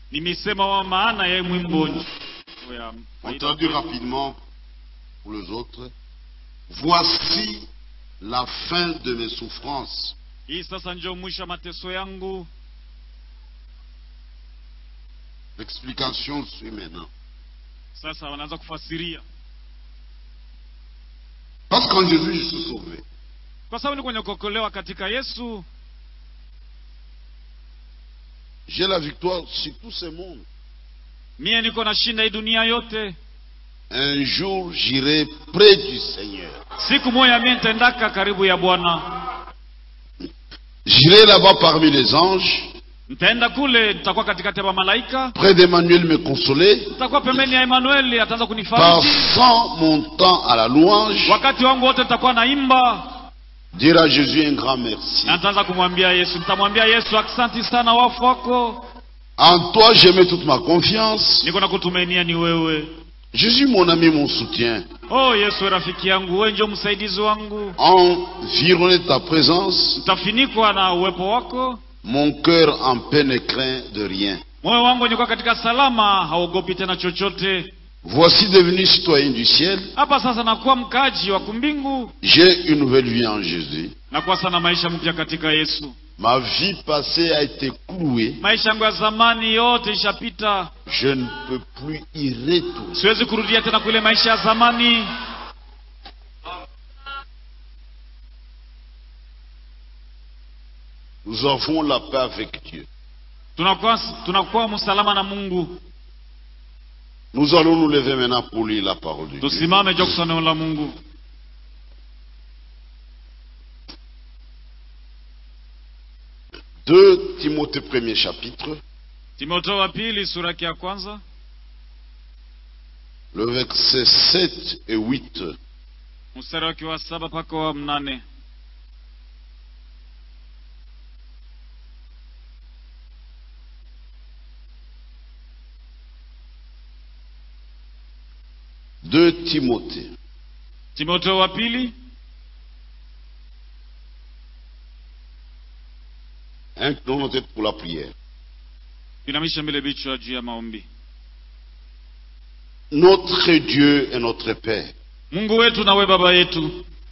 nimesema wa maana ya mwimbo ya On traduit rapidement pour les autres. Voici la fin de mes souffrances. hii sasa ndio mwisho wa mateso yangu L'explication suit maintenant. sasa wanaanza kufasiria Parce qu'en Jésus, je suis sauvé. kwa sababu ni kwenye kuokolewa katika yesu J'ai la victoire sur tout ce monde. mie niko nashinda hii dunia yote Un jour, j'irai près du Seigneur. siku moja mie nitaendaka karibu ya bwana J'irai là-bas parmi les anges, nitaenda kule nitakuwa katikati ya mamalaika près d'Emmanuel me consoler, nitakuwa pembeni ya emanueli ataanza kunifariji passant mon temps à la louange, wakati wangu wote nitakuwa naimba dire à Jésus un grand merci. na nitaanza kumwambia yesu nitamwambia yesu aksanti sana wafu wako En toi, j'ai mis toute ma confiance. niko na kutumainia ni wewe Jésus, mon ami, mon soutien. oh yesu rafiki yangu wewe ndio msaidizi wangu Environné de ta présence, nitafinikwa na uwepo wako mon cœur en paix ne craint de rien. moyo wangu nikuwa katika salama haogopi tena chochote Voici devenu citoyen du ciel. hapa sasa nakuwa mkaji wa kumbingu J'ai une nouvelle vie en Jésus. nakuwa sana maisha mpya katika yesu Ma vie passée a été clouée. maisha yangu ya zamani yote ishapita Je ne peux plus y retourner. siwezi kurudia tena kule maisha ya zamani Nous avons la paix avec Dieu. tunakuwa tunakuwa msalama na mungu Nous allons nous lever maintenant pour lire la parole de Dieu. tusimame jua kusoma neno la mungu 2 Timothée 1er chapitre, timoteo wa pili sura yake ya kwanza le verset 7 et 8. mstari wake wa saba mpaka wa mnane Deux Timothée, timoteo wa pili inclinons nos têtes pour la prière. inamisha mbele vichwa juu ya maombi Notre Dieu et notre Père, mungu wetu na we baba yetu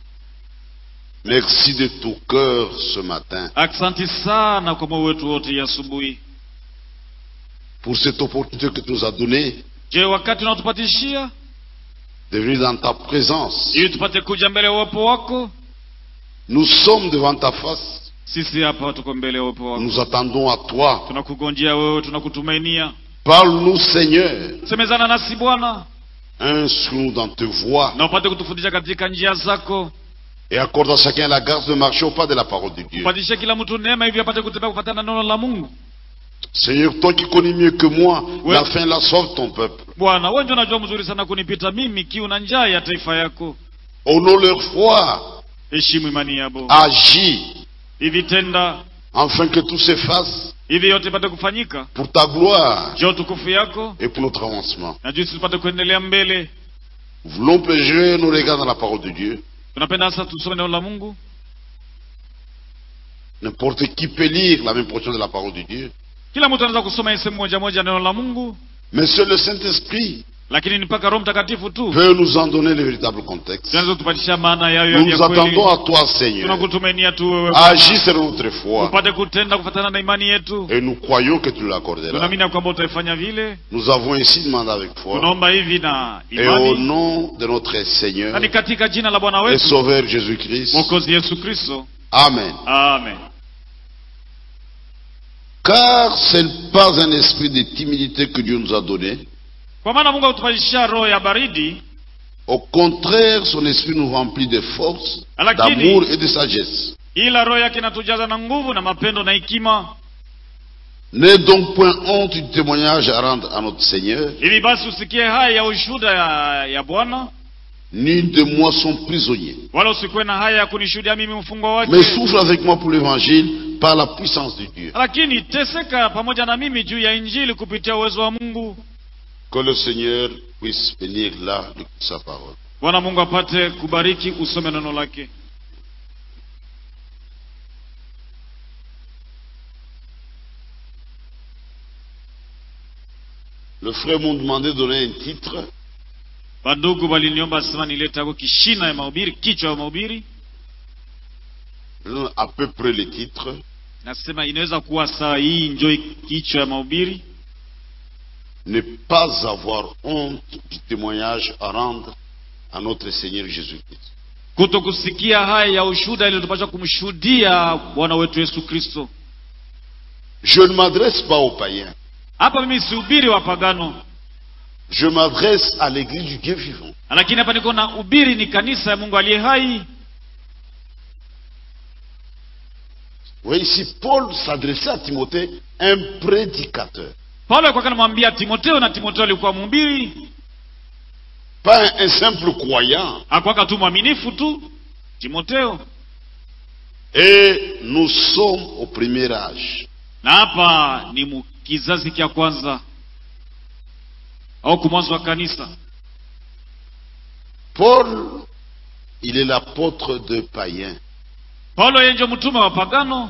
merci de tout cœur ce matin aksanti sana kwa moyo wetu wote ya asubuhi pour cette opportunité que tu nous as donnée je wakati unaotupatishia de venir dans ta présence. ili tupate kuja mbele ya uwepo wako Nous sommes devant ta face. sisi hapa tuko mbele ya uwepo wako Nous attendons à toi. tunakugonjea wewe tunakutumainia Parle-nous, Seigneur. semezana nasi bwana Instruis-nous dans tes voies na upate kutufundisha katika njia zako et accorde à chacun la grâce de marcher au pas de la parole de Dieu. upatishe kila mtu neema hivi apate kutembea kufatana na neno la mungu Seigneur, toi qui connais mieux que moi Ouais. la faim, la soif de ton peuple, bwana wewe ndio unajua mzuri sana kunipita mimi kiu na njaa ya taifa yako honore leur foi, heshimu imani yabo agis hivi tenda afin que tout s'efface hivi yote ipate kufanyika pour ta gloire juu ya utukufu yako et pour notre avancement. na jinsi tupate kuendelea mbele Nous voulons plonger nos regards dans la parole de Dieu. tunapenda sasa tusome neno la mungu N'importe qui peut lire la même portion de la parole de Dieu. kila mtu anaweza kusoma hii sehemu moja moja neno la mungu Mais seul le Saint-Esprit lakini ni mpaka roho mtakatifu tu peut nous en donner le véritable contexte. tunaweza kutupatisha maana yayo Nous ya nous kweli attendons à toi, Seigneur. tunakutumainia tu wewe Agis selon notre foi. upate kutenda kufatana na imani yetu Et nous croyons que tu l'accorderas. tunaamini ya kwamba utaifanya vile Nous avons ainsi demandé avec foi. tunaomba hivi na Et au imani nom de notre Seigneur na ni katika jina la bwana et wetu Sauveur Jésus-Christ. mwokozi yesu kristo Amen. amen Car ce n'est pas un esprit de timidité que Dieu nous a donné. kwa maana mungu akutupalisha roho ya baridi Au contraire, son esprit nous remplit de force, Lakini- d'amour et de sagesse. ila roho yake inatujaza na nguvu na mapendo na hekima N'aie donc point honte du témoignage à rendre à notre Seigneur, hivi basi usikie haya ya ushuhuda ya, ya bwana ni de moi son prisonnier. wala usikuwe na haya ya kunishuhudia mimi mfungwa wake Mais souffre avec moi pour l'évangile par la puissance de Dieu. lakini teseka pamoja na mimi juu ya injili kupitia uwezo wa mungu Que le Seigneur puisse bénir là de sa parole. bwana mungu apate kubariki usome neno lake Le frère m'ont demandé de donner un titre. bandugu waliniomba sema nilete ako kishina ya mahubiri kichwa ya mahubiri Je donne à peu près le titre. nasema inaweza kuwa saa hii njo kichwa ya mahubiri Ne pas avoir honte du témoignage à rendre à notre Seigneur Jésus-Christ. kuto kusikia haya ya ushuhuda ili tupasha kumshuhudia bwana wetu yesu kristo Je ne m'adresse pas aux païens. hapa mimi sihubiri wapagano Je m'adresse à l'église du Dieu vivant. lakini hapa niko na ubiri ni kanisa ya mungu aliye hai Vous voyez, ici, Paul s'adressait à Timothée, un prédicateur. paulo alikuwa anamwambia timoteo na timoteo alikuwa mhubiri Pas un, un simple croyant. akwaka tu mwaminifu tu timoteo Et nous sommes au premier âge. na hapa ni mu- kizazi kya kwanza au kumwanzo wa kanisa Paul, il est l'apôtre de païens. paulo yeye ndio mtume wa pagano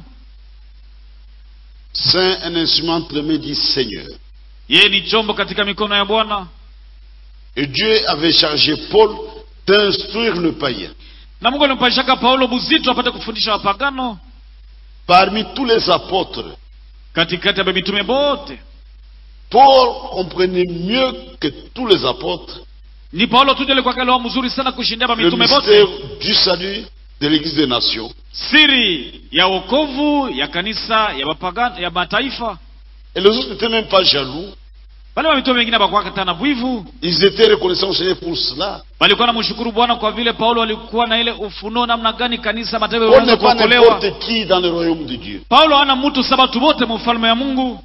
Saint, un instrument entre les mains du Seigneur. yeye ni chombo katika mikono ya bwana Et Dieu avait chargé Paul d'instruire le païen. na mungu alimpashaka paulo buzito apate kufundisha wapagano Parmi tous les apôtres, katikati ya mitume bote Paul comprenait mieux que tous les apôtres ni paulo tu ndio alikuwa kalewa mzuri sana kushindia le mitume mystère bote du salut de l'Église des nations. siri ya wokovu ya kanisa ya wapagano ya mataifa Et les autres n'étaient même pas jaloux. wale mamitume wengine bakuwa hata na bwivu Ils étaient reconnaissants au Seigneur pour cela. walikuwa namshukuru bwana kwa vile paulo alikuwa na ile ufunuo namna gani kanisa mataifa Paul yanaweza n'est pas kuokolewa n'importe qui dans le royaume de Dieu. paulo hana mtu sabatu wote mufalme ya mungu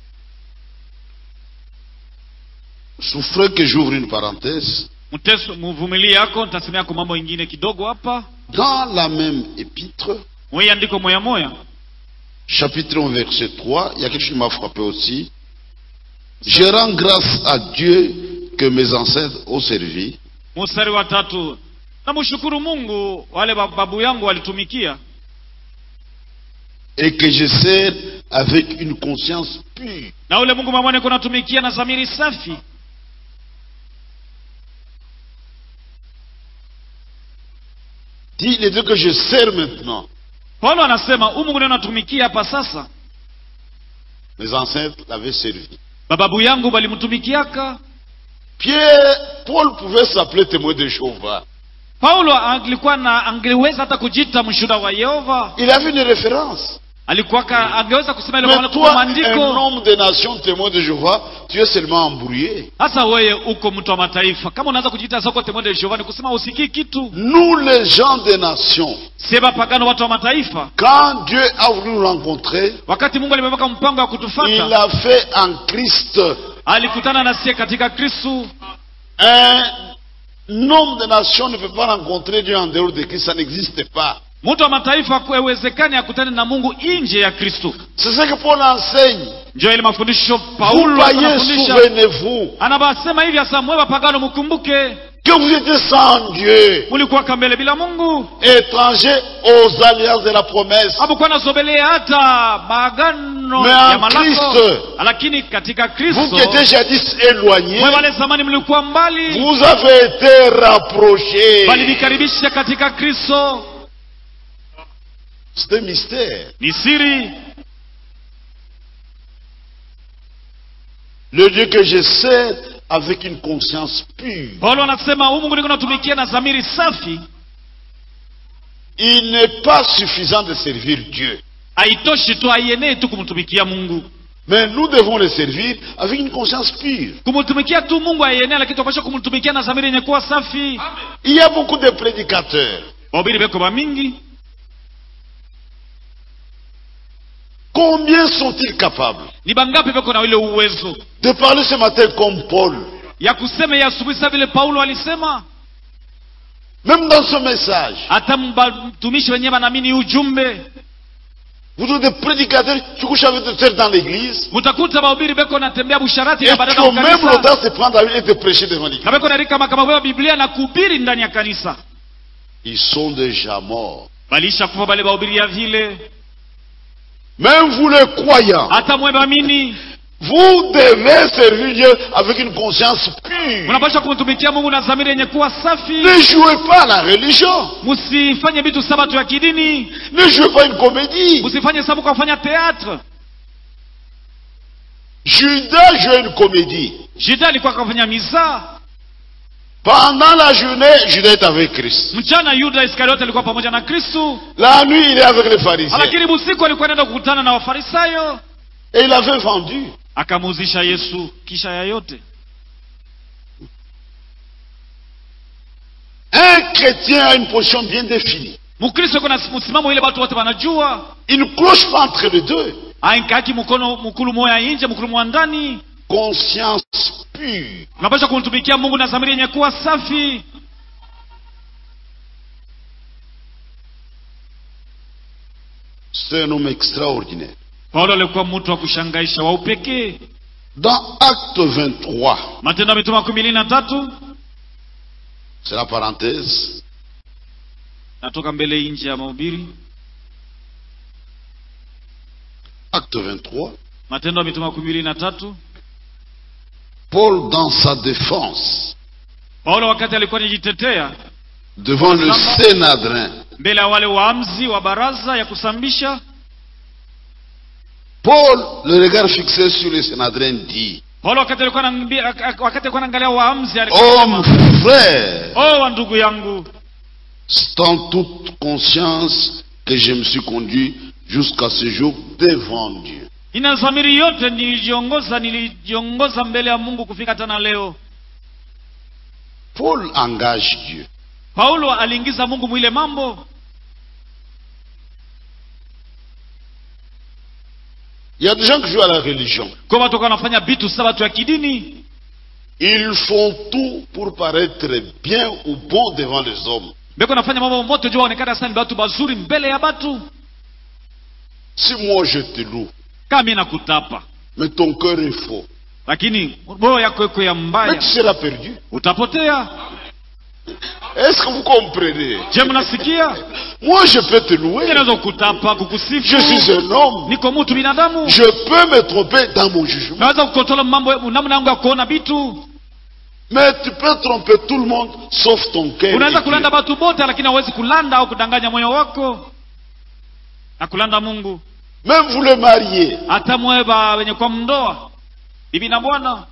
Souffrez que j'ouvre une parenthèse. mteso muvumilie yako nitasemea yako mambo ingine kidogo hapa Dans la même épître, mwei andiko moya moya chapitre 1, verset 3, il y a quelque chose qui m'a frappé aussi. Je rends grâce à Dieu que mes ancêtres ont servi mstari wa tatu namshukuru mungu wale ba- babu yangu walitumikia et que je sers avec une conscience pure. na ule mungu mwamwane kunatumikia na zamiri safi Dit les deux que je sers maintenant. paulo anasema huu mungu ndio natumikia hapa sasa Mes ancêtres l'avaient servi. bababu yangu balimtumikiaka Pierre, Paul pouvait s'appeler témoin de Jéhovah. paulo alikuwa na angeweza hata kujita mshuhuda wa yehova Il avait une référence. alikuwaka angeweza kusema ile Mais maana kwa toi, un maandiko homme des nations témoin de Jéhovah, tu es seulement embrouillé. hasa wewe uko mtu wa mataifa kama unaanza kujiita soko temode de Jehova ni kusema usikii kitu Nous, les gens des nations, sema pagano watu wa mataifa quand Dieu a voulu nous rencontrer, wakati mungu alimeweka mpango wa il kutufata l'a fait en Christ. alikutana na sie katika kristu Un homme des nations ne peut pas rencontrer Dieu en dehors de Christ, ça n'existe pas. mtu wa mataifa haiwezekani akutane na mungu nje ya kristu C'est ce que Paul enseigne. njo ile mafundisho Vous paulo païens, anafundisha souvenez-vous anabasema hivi hasa mwe wapagano mkumbuke que vous étiez sans Dieu, mulikuwa kambele bila mungu étrangers aux alliances de la promesse. hamukuwa nasobelee hata maagano Mais ya en malako Christ, lakini katika Vous kristo qui étiez jadis éloignés, mwe wale zamani mlikuwa mbali vous avez été rapprochés. walivikaribisha katika kristo C'est un mystère. ni siri Le Dieu que je sers avec une conscience pure. paulo anasema huu mungu niko natumikia na dhamiri safi Il n'est pas suffisant de servir Dieu. haitoshi tu haienei tu kumtumikia mungu Mais nous devons le servir avec une conscience pure. kumtumikia tu mungu haienei lakini tunapasha kumtumikia na dhamiri yenye kuwa safi Il y a beaucoup de prédicateurs. wahubiri beko bamingi Combien sont-ils capables ni bangapi beko na ile uwezo de parler ce matin comme Paul ya kusema ya asubuhi sa vile paulo alisema Même dans ce message, hata mtumishi wenyewe wanaamini ujumbe vous avez des prédicateurs qui couchent avec des sœurs dans l'église mutakuta bahubiri beko natembea busharati et na qui badala ont même kanisa l'audace de prendre la Bible et de prêcher devant l'église. na beko narika makamabo ya biblia na kuhubiri ndani ya kanisa Ils sont déjà morts. balisha kufa bale bahubiri ya vile Même vous les croyants, hata mwe baamini Vous devez servir Dieu avec une conscience pure. mnapaswa kumtumikia mungu na dhamiri yenye kuwa safi Ne jouez pas la religion. msifanye vitu sabato ya kidini Ne jouez pas une comédie. msifanye sababu kwa kufanya teatre Judas jouait une comédie. juda alikuwa akafanya mizaa Pendant la journée, Judas est avec Christ. mchana yuda iskariote alikuwa pamoja na kristu La nuit, il est avec les pharisiens. lakini usiku alikuwa anaenda kukutana na wafarisayo Et il avait vendu. akamuuzisha yesu kisha ya yote Un chrétien a une position bien définie. mkristo yuko na msimamo ile watu wote wanajua Il ne cloche pas entre les deux. ainkaki mkono mkulu moya inje mkulu mwa ndani Conscience pure. unapaswa kumtumikia mungu na dhamiri yenye kuwa safi C'est un homme extraordinaire. paulo alikuwa mtu wa kushangaisha wa upekee Dans Acte 23, matendo ya mitume makumi mbili na tatu c'est la parenthèse, natoka mbele nje ya mahubiri Acte 23, matendo ya mitume makumi mbili na tatu Paul, dans sa défense paulo wakati alikuwa anajitetea devant le Sénadrin, mbele ya wale waamzi wa baraza ya kusambisha Paul, le regard fixé sur le Sénadrin, dit paulo wakati alikuwa anaambia- ak- ak- wakati alikuwa anaangalia waamzi alikuwa Homme anasema, frère, oh wa ndugu yangu c'est en toute conscience que je me suis conduit jusqu'à ce jour devant Dieu. ina dhamiri yote nilijiongoza nilijiongoza mbele ya mungu kufika tena leo Paul engage Dieu. paulo aliingiza mungu mwile mambo Il y a des gens qui jouent à la religion. kwa watu wakawa wanafanya vitu sabato ya kidini Ils font tout pour paraître bien ou bon devant les hommes. beko nafanya mambo mote juu waonekana sana ni batu bazuri mbele ya batu Si moi je te loue, kama mi nakutapa mais ton cœur est faux, lakini roho yako iko ya mais mbaya tu seras perdu. utapotea Est-ce que vous comprenez je mnasikia Moi je peux te louer. mi naweza kukutapa Je kukusifu suis un homme. niko mtu binadamu Je peux me tromper dans mon jugement. naweza kukotola mambo namna yangu ya kuona vitu Mais tu peux tromper tout le monde sauf ton cœur. unaweza et kulanda Dieu. batu bote lakini hauwezi kulanda au kudanganya moyo wako na kulanda mungu Même vous le mariez. hata mweba wenye kwa mndoa bibi na bwana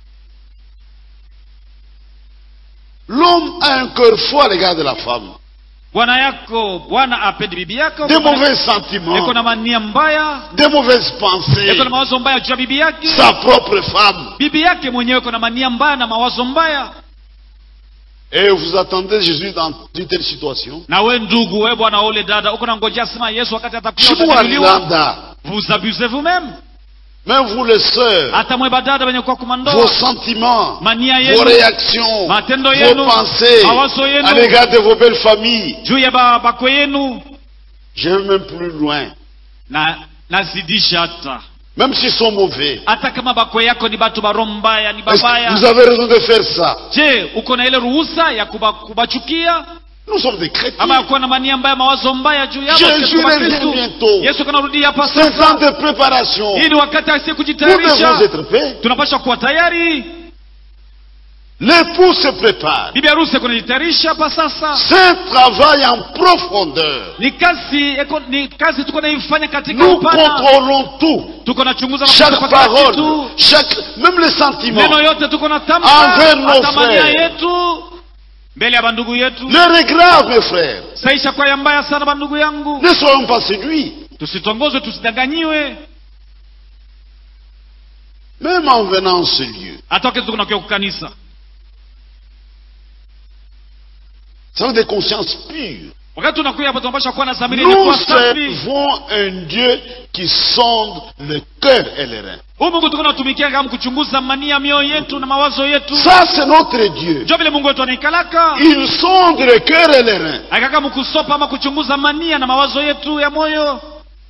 L'homme a un cœur faux à l'égard de la femme. bwana yako bwana apendi bibi yako Des mauvais yako sentiments, na mania mbaya des mauvaises pensées. yako na mawazo mbaya juu ya bibi yake Sa propre femme. bibi yake mwenyewe iko na mania mbaya na mawazo mbaya Et vous attendez Jésus dans une telle situation. na we ndugu we bwana ule dada uko na ngojea sema yesu wakati atakuja utajibiliwa Chimoualanda. vous abusez vous-même Même vous les sœurs, hata mweba dada wenye kwa vos kumandoa sentiments, mania vos yenu réactions, matendo vos yenu pensées mawazo yenu à l'égard de vos belles familles. juu ya ba- bakwe yenu Je vais même plus loin. na nazidisha hata Même s'ils sont mauvais. hata kama bakwe yako ni batu baro mbaya ni Est-ce que vous babaya avez raison de faire ça. je uko na ile ruhusa ya kuba, kubachukia Nous sommes des ama ya chrétiens. kuwa na mania mbaya mawazo mbaya juu yao Jésus Sisi kama revient Kristo. bientôt. yesu kanarudi hapa C'est un temps sasa de préparation. hii ni wakati asi Nous devons kujitayarisha être prêts. tunapaswa kuwa tayari L'époux se prépare. bibi harusi kunajitayarisha hapa sasa C'est un travail en profondeur. ni kazi eko- ni kazi tuko naifanya katika Nous upana contrôlons tout. tuko nachunguza na Chaque kufuata kila parole, kitu chaque, même les sentiments, neno yote tuko na Envers tamka nos hata mania frères. yetu mbele ya bandugu yetu l'heure est grave, mes frères. saisha kwa ya mbaya sana bandugu yangu Ne soyons pas séduits. tusitongozwe tusidanganyiwe Même en venant en ce lieu. hata wakati tuko nakuya kukanisa Ça veut des consciences pures. wakati tunakuya hapa tunapasha kuwa na dhamiri yenye Nous kuwa safi servons un Dieu qui sonde le cœur et les reins. huu mungu tuko natumikia kama kuchunguza mania mioyo yetu na mawazo yetu Ça, c'est notre Dieu. njo vile mungu wetu anaikalaka Il sonde le cœur et les reins. akaka mkusopa ama kuchunguza mania na mawazo yetu ya moyo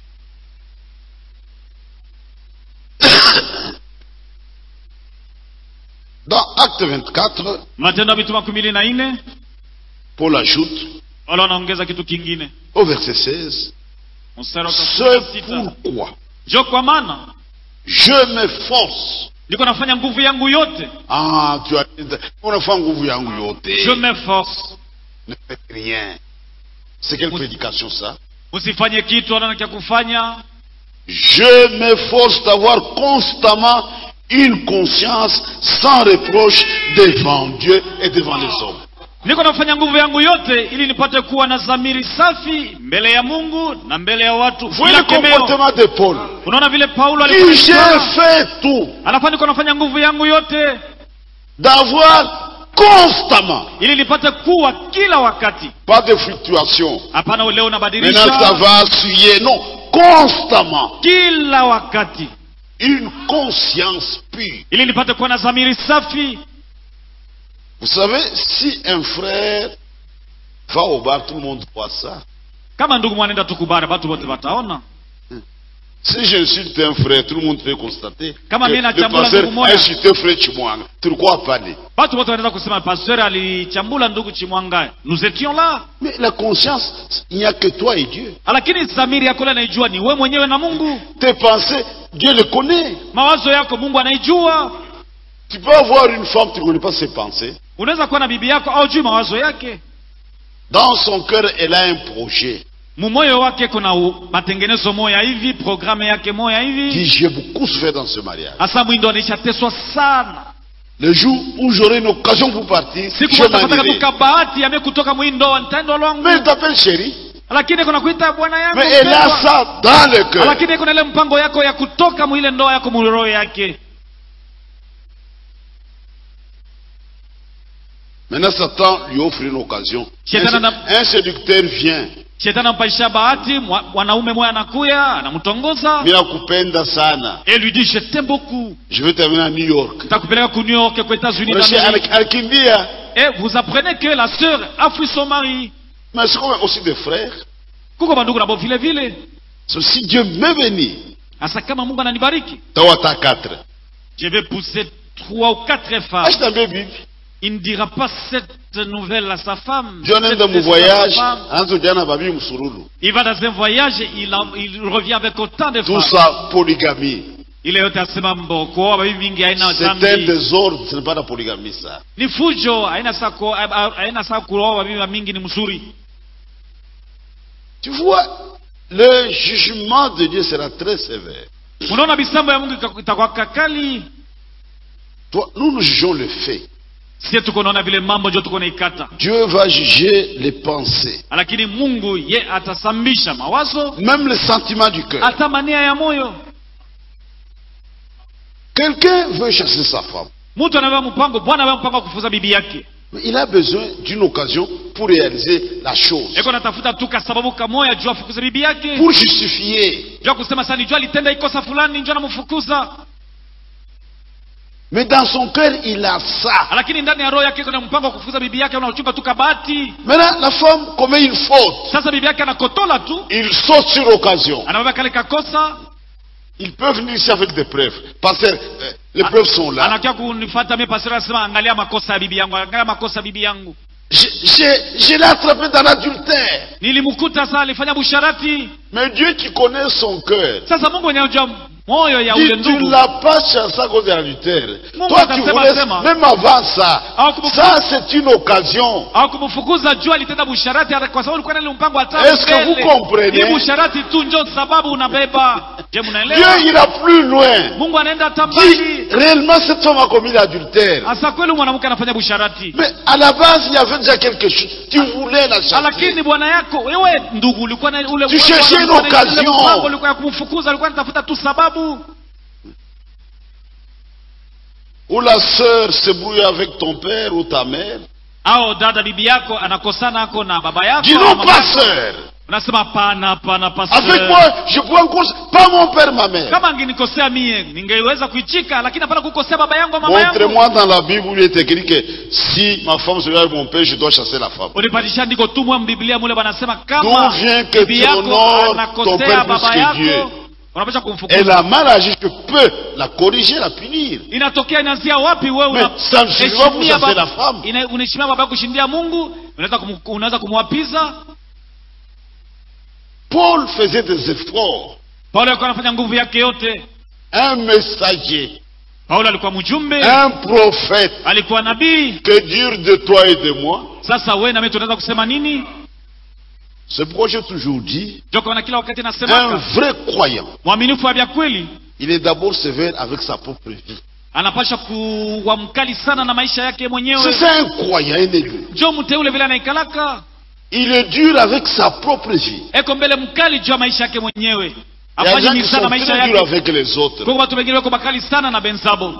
Dans Acte 24, matendo ya mitume makumi mbili na nne Paul ajoute wala wanaongeza kitu kingine au verset 16, mstari wa Ce kumi na sita pourquoi njo kwa maana Je m'efforce. niko nafanya nguvu yangu yote Ah, tu as unafanya nguvu yangu yote. je m'efforce Ne faites rien. C'est quelle prédication ça usifanye kitu ana kya kufanya Je m'efforce d'avoir constamment une conscience sans reproche devant Dieu et devant les hommes. niko nafanya nguvu yangu yote ili nipate kuwa na dhamiri safi mbele ya mungu na mbele ya watu Vous voyez bila le kemeo comportement de Paul. unaona vile paulo Il alikuwa j'ai anasema, fait tout anafaa niko nafanya nguvu yangu yote d'avoir constamment, ili nipate kuwa kila wakati pas de fluctuation. hapana leo Maintenant ça nabadilisha va suyer. Non, constamment. kila wakati Une conscience pure. ili nipate kuwa na dhamiri safi Vous savez, si un frère va au bar, tout le monde voit ça. kama ndugu mwanenda tukubara batu bote bataona Si j'insulte un frère, tout le monde peut constater Kama que mimi le nachambula pasteur ndugu moja. a insulté frère Chimwanga. Tulikuwa pale. batu bote wanaweza kusema pasteur alichambula ndugu chimwanga nous étions là Mais la conscience, il n'y a que toi et Dieu. lakini dhamiri yako ile anaijua ni we mwenyewe na mungu Tes pensées, Dieu les connaît. mawazo yako mungu anaijua Tu peux avoir une femme, tu ne connais pas ses pensées. unaweza kuwa na bibi yako au juu mawazo yake Dans son cœur, elle a un projet. mumoyo wake kuna u- matengenezo moya hivi programu yake moya Dit, hivi j'ai beaucoup souffert dans ce mariage. hasa mwindo anaishateswa sana Le jour où j'aurai une occasion pour partir, siku je moja tapata m'en irai. tuka bahati yame kutoka mwindoa nitaendwa lwangu Mais elle t'appelle chérie. lakini kuna kuita bwana yangu Mais elle a mpendwa. ça dans le cœur. lakini kuna ile mpango yako ya kutoka mwile ndoa yako muroho yake Maintenant, Satan lui offre une occasion. Shetani Un, ana- un séducteur vient. shetani ampaisha bahati mwa- mwanaume moya anakuya anamtongoza Mimi nakupenda sana. et lui dit je t'aime beaucoup Je vais t'amener à New York. takupeleka ku New York kwa États-Unis Unaishi d'Amérique. al- alikimbia. et vous apprenez que la sœur a fui son mari Mais c'est comme aussi des frères. kuko bandugu nabo vile vile So, si Dieu me bénit, hasa kama Mungu ananibariki Tawata 4. je vais pousser trois ou quatre femmes Achète un bébé. il ne dira pas cette nouvelle à sa femme Dieu en cette de mon nouvelle à sa voyage. femme. Anzo jana babi msururu. il va dans un voyage il, en- il revient avec autant de Tout femmes ça, polygamie. ile yote asema mbo kuoa babibi mingi haina C'est un dhambi désordre. Ce n'est pas la polygamie, ça. ni fujo haina saa ku- haina saa kuoa babibi mingi ni mzuri Tu vois, le jugement de Dieu sera très sévère. unaona misambo ya mungu ika- itakuwa kakali Toi, nous, nous jugeons le fait. sie tuko naona vile mambo njo tuko naikata Dieu va juger les pensées, lakini mungu ye atasambisha mawazo même les sentiments du cœur. hata mania ya moyo Quelqu'un veut chasser sa femme, mtu anavea mpango bwana anavea mpango wa kufuza bibi yake mais il a besoin d'une occasion pour réaliser la chose, eko natafuta tu kasababu kamoya juu afukuze bibi yake pour justifier. juu kusema sasa nijua alitenda ikosa fulani njo anamfukuza Mais dans son cœur, il a ça. lakini ndani ya roho yake kuna mpango wa kufukuza bibi yake unachunga tu kabati Maintenant, la femme commet une faute. sasa bibi yake anakotola tu Il saute sur l'occasion. anabeba kale kakosa Il peut venir ici avec des preuves. Parce que euh, les preuves sont là. anakia kunifata mimi pastor anasema angalia makosa ya bibi yangu angalia makosa ya bibi yangu Je, je- je l'ai attrapé dans l'adultère. nilimkuta sasa alifanya busharati Mais Dieu qui connaît son cœur, sasa mungu mwenye unajua moyo ya ule dit, tu ndugu ne l'as pas chassé à cause de l'adultère. Mungu Toi, tu atasema, voulais, sema. même avant ça, Ah, kumbuka- ça c'est une occasion. au kumfukuza juu alitenda busharati hata kwa sababu ulikuwa na ile mpango wa tatu Est-ce que vous comprenez? Ni busharati tu njo sababu unabeba je Dieu mnaelewa ira plus loin. mungu anaenda hata Dit, mbali réellement cette femme a commis l'adultère. hasa kweli mwanamke anafanya busharati Mais à la base, il y avait déjà quelque chose. Tu voulais la chasser. lakini bwana yako wewe ndugu ulikuwa na ule Tu cherchais une ulikuwa na ile occasion. mpango, ulikuwa ya kumfukuza ulikuwa unatafuta tu sababu Ou la sœur se brouille avec ton père ou ta mère. au dada bibi yako anakosana ako na baba yako Dis au non mama pas yako. sœur. unasema hapana hapana pastor. Avec moi, je prends en cause pas mon père, ma mère. kama angenikosea mie ningeweza kuichika lakini hapana kukosea baba yangu au mama yangu Montrez-moi dans la Bible où il est écrit que si ma femme se marie avec mon père, je dois chasser la femme. unipatisha ndiko tu mwa mbiblia mule banasema D'où kama vient que bibi tu yako honores ton anakosea père plus baba que Dieu yako unapasha Elle kumfukuza a mal agi, je peux la corriger, la punir. inatokea inaanzia wapi wewe Mais una- ça ne suffit pas pour heshimia chasser ba- la femme. ina- unaheshimia baba yako kushindia mungu unaweza kumu- unaweza kumwapiza Paul faisait des efforts. paulo alikuwa anafanya nguvu yake yote un messager, paulo alikuwa mjumbe un prophète. alikuwa nabii Que dire de toi et de moi sasa we na mimi tunaweza kusema nini C'est pourquoi j'ai toujours dit, joka na kila wakati un nasemaka vrai croyant, mwaminifu wa vya kweli il est d'abord sévère avec sa propre vie. anapasha kuwa mkali sana na maisha yake C'est mwenyewe ça un croyant, un élu. jo mteule vile anaikalaka Il est dur avec sa propre vie. eko mbele mkali juu ya maisha yake mwenyewe Il y a des afanye gens qui ni sana sont maisha très durs yake avec les autres. kwa watu wengine wako bakali sana na benzabo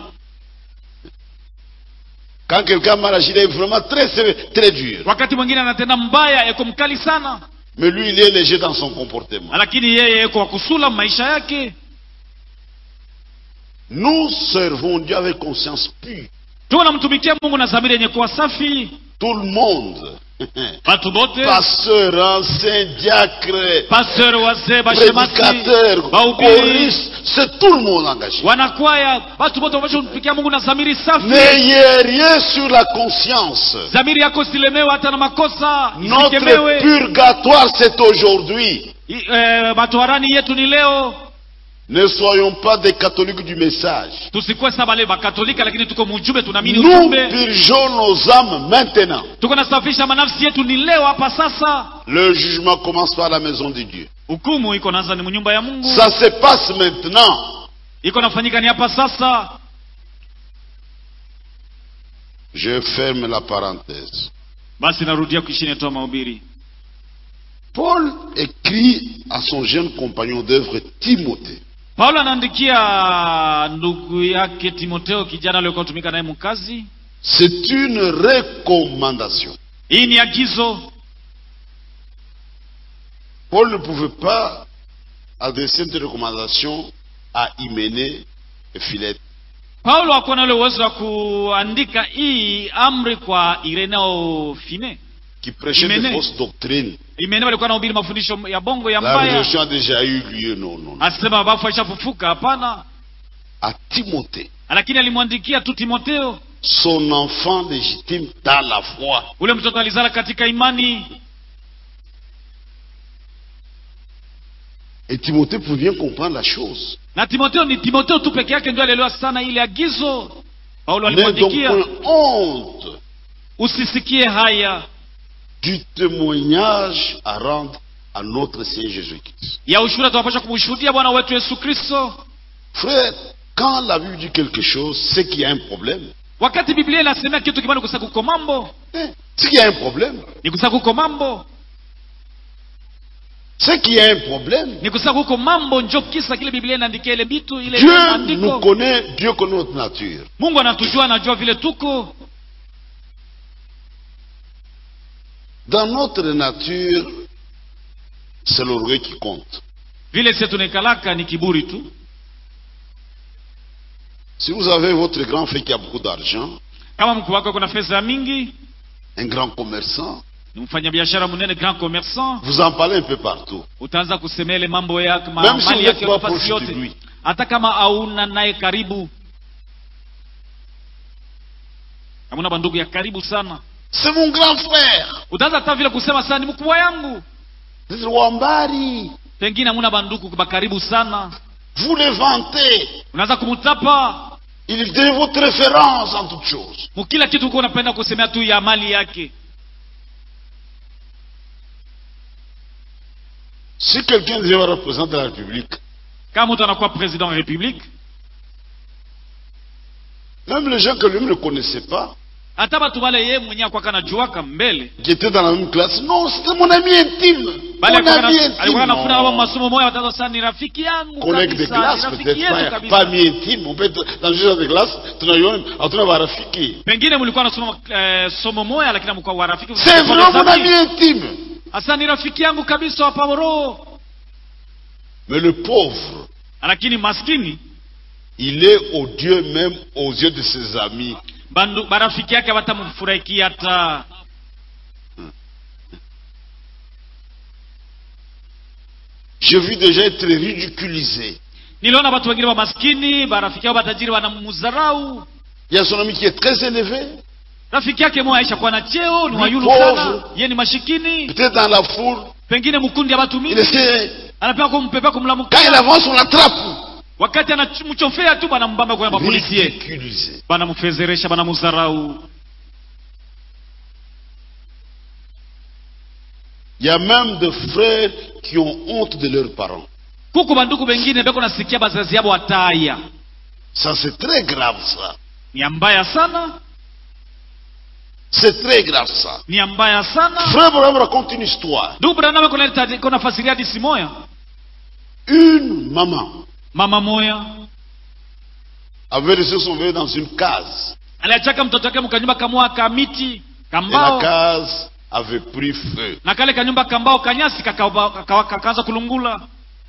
Quand quelqu'un mal agi, il est vraiment très sévère, très dur. wakati mwingine anatenda mbaya eko mkali sana Mais lui, il est léger dans son comportement. lakini yeye eko wakusula maisha yake Nous servons Dieu avec conscience pure. tuwe namtumikia mungu na dhamiri yenye kuwa safi Tout le monde. watu bote Pasteur, ancien, diacre, pasteur wazee bashemasi prédicateur, bahubiri choriste, c'est tout le monde engagé. wanakwaya watu bote wapasha kumtumikia mungu na dhamiri safi N'ayez rien sur la conscience. dhamiri yako silemewe hata na makosa Notre isikemewe purgatoire, c'est aujourd'hui. I- eh, matoharani yetu ni leo Ne soyons pas des catholiques du message. tusikuwe sa bale bakatolika lakini tuko mujumbe tunaamini Nous ujumbe purgeons nos âmes maintenant. tuko nasafisha manafsi yetu ni leo hapa sasa Le jugement commence par la maison de Dieu. hukumu iko naanza ni mnyumba ya mungu Ça se passe maintenant. iko nafanyika ni hapa sasa Je ferme la parenthèse. basi narudia kuishini toa mahubiri Paul écrit à son jeune compagnon d'œuvre Timothée. paulo anaandikia ndugu yake timoteo kijana aliokuwa tumika naye mkazi C'est une recommandation. hii ni agizo Paul ne pouvait pas adresser une recommandation à Hyménée et Philette. paulo hakuwa na ule uwezo wa kuandika hii amri kwa ireneo fine qui prêchait des Hyménée. fausses doctrines. imeneo alikuwa nahubiri mafundisho ya bongo ya La mbaya résurrection a déjà eu lieu, non, non. non. asema bafu aishafufuka hapana À Timothée, lakini alimwandikia tu timoteo son enfant légitime dans la foi. ule mtoto alizala katika imani Et Timothée pouvait bien comprendre la chose. na timoteo ni timoteo tu peke yake ndio alielewa sana ile agizo paulo N'aie donc alimwandikia point honte usisikie haya du témoignage à rendre à notre Seigneur Jésus-Christ. ya ushuhuda tunapasha kumshuhudia bwana wetu yesu kristo Frère, quand la Bible dit quelque chose, c'est qu'il y a un problème. wakati biblia inasemea kitu kibani kusa kuko mambo Hein? C'est qu'il y a un problème. ni kusa kuko mambo C'est qu'il y a un problème. ni kusa kuko mambo njo kisa kile biblia inaandikia ile bitu ile Dieu nous maandiko connaît, Dieu connaît notre nature. mungu anatujua anajua vile tuko Dans notre nature, c'est l'orgueil qui compte. vile sie tunaikalaka ni kiburi tu Si vous avez votre grand frère qui a beaucoup d'argent, kama mkuu wako kuna pesa mingi un grand commerçant, ni mfanyabiashara mnene grand commerçant vous en parlez un peu partout. utaanza kusemea ile mambo yake ma, Même si mali vous yake n'êtes pas nafasi proche de yote lui. hata kama hauna naye karibu hamuna bandugu ya karibu sana C'est mon grand frère. utaanza hata vile kusema sana ni mkubwa yangu Vous êtes Wambari. pengine hamuna bandugu ba karibu sana Vous le vantez. unaanza kumtapa Il est votre référence en toutes choses. mukila kitu uko unapenda kusemea tu ya mali yake Si quelqu'un devient représentant de la République, kama mtu anakuwa president wa republique même les gens que lui ne connaissait pas, hata batu bale ye mwenyewe akwaka najuaka mbele qui étaient dans la même classe, non, c'était mon ami intime. bale Mon ami alikuwa anafuna abo intime. masomo moya wataza sana ni rafiki yangu Collègue de kabisa, classe, ni rafiki peut-être yetu pas, kabisa pas ami intime. On peut être dans une genre de classe, tunaiona, hatuna marafiki. pengine mlikuwa nasoma eh, somo moya lakini mlikuwa warafiki C'est vraiment mon ami intime. hasa ni rafiki yangu kabisa wa paworo Mais le pauvre, lakini maskini il est odieux même aux yeux de ses amis. bandu barafiki yake batamfurahikia hata J'ai vu déjà être ridiculisé. niliona watu wengine wa maskini barafiki yao batajiri wanamudharau Il y a son ami qui est très élevé, rafiki yake moya aisha kuwa na cheo ni Ni wayulu pauvre. sana ye ni mashikini peut-être dans la foule. pengine mkundi ya watu Il mingi essaie, anapewa kumpepea quand il kumlamukia avance, on l'attrape. wakati anamchofea tu banambamba kwa mapolisie ridiculisé. banamfezeresha banamudharau Il y a même des frères qui ont honte de leurs parents. kuku banduku bengine beko nasikia bazazi yabo wataya Ça, c'est très grave, ça. ni ya mbaya sana C'est très grave, ça. ni ya mbaya sana Frère Branham raconte une histoire. ndugu braname kona fasiria disi moya Une maman mama moya avait laissé son bébé dans une case. aliachaka mtoto wake mkanyumba kamwa ka miti Et la kambao case avait pris feu. na kale kanyumba kambao kanyasi kakaanza kaka, kaka kulungula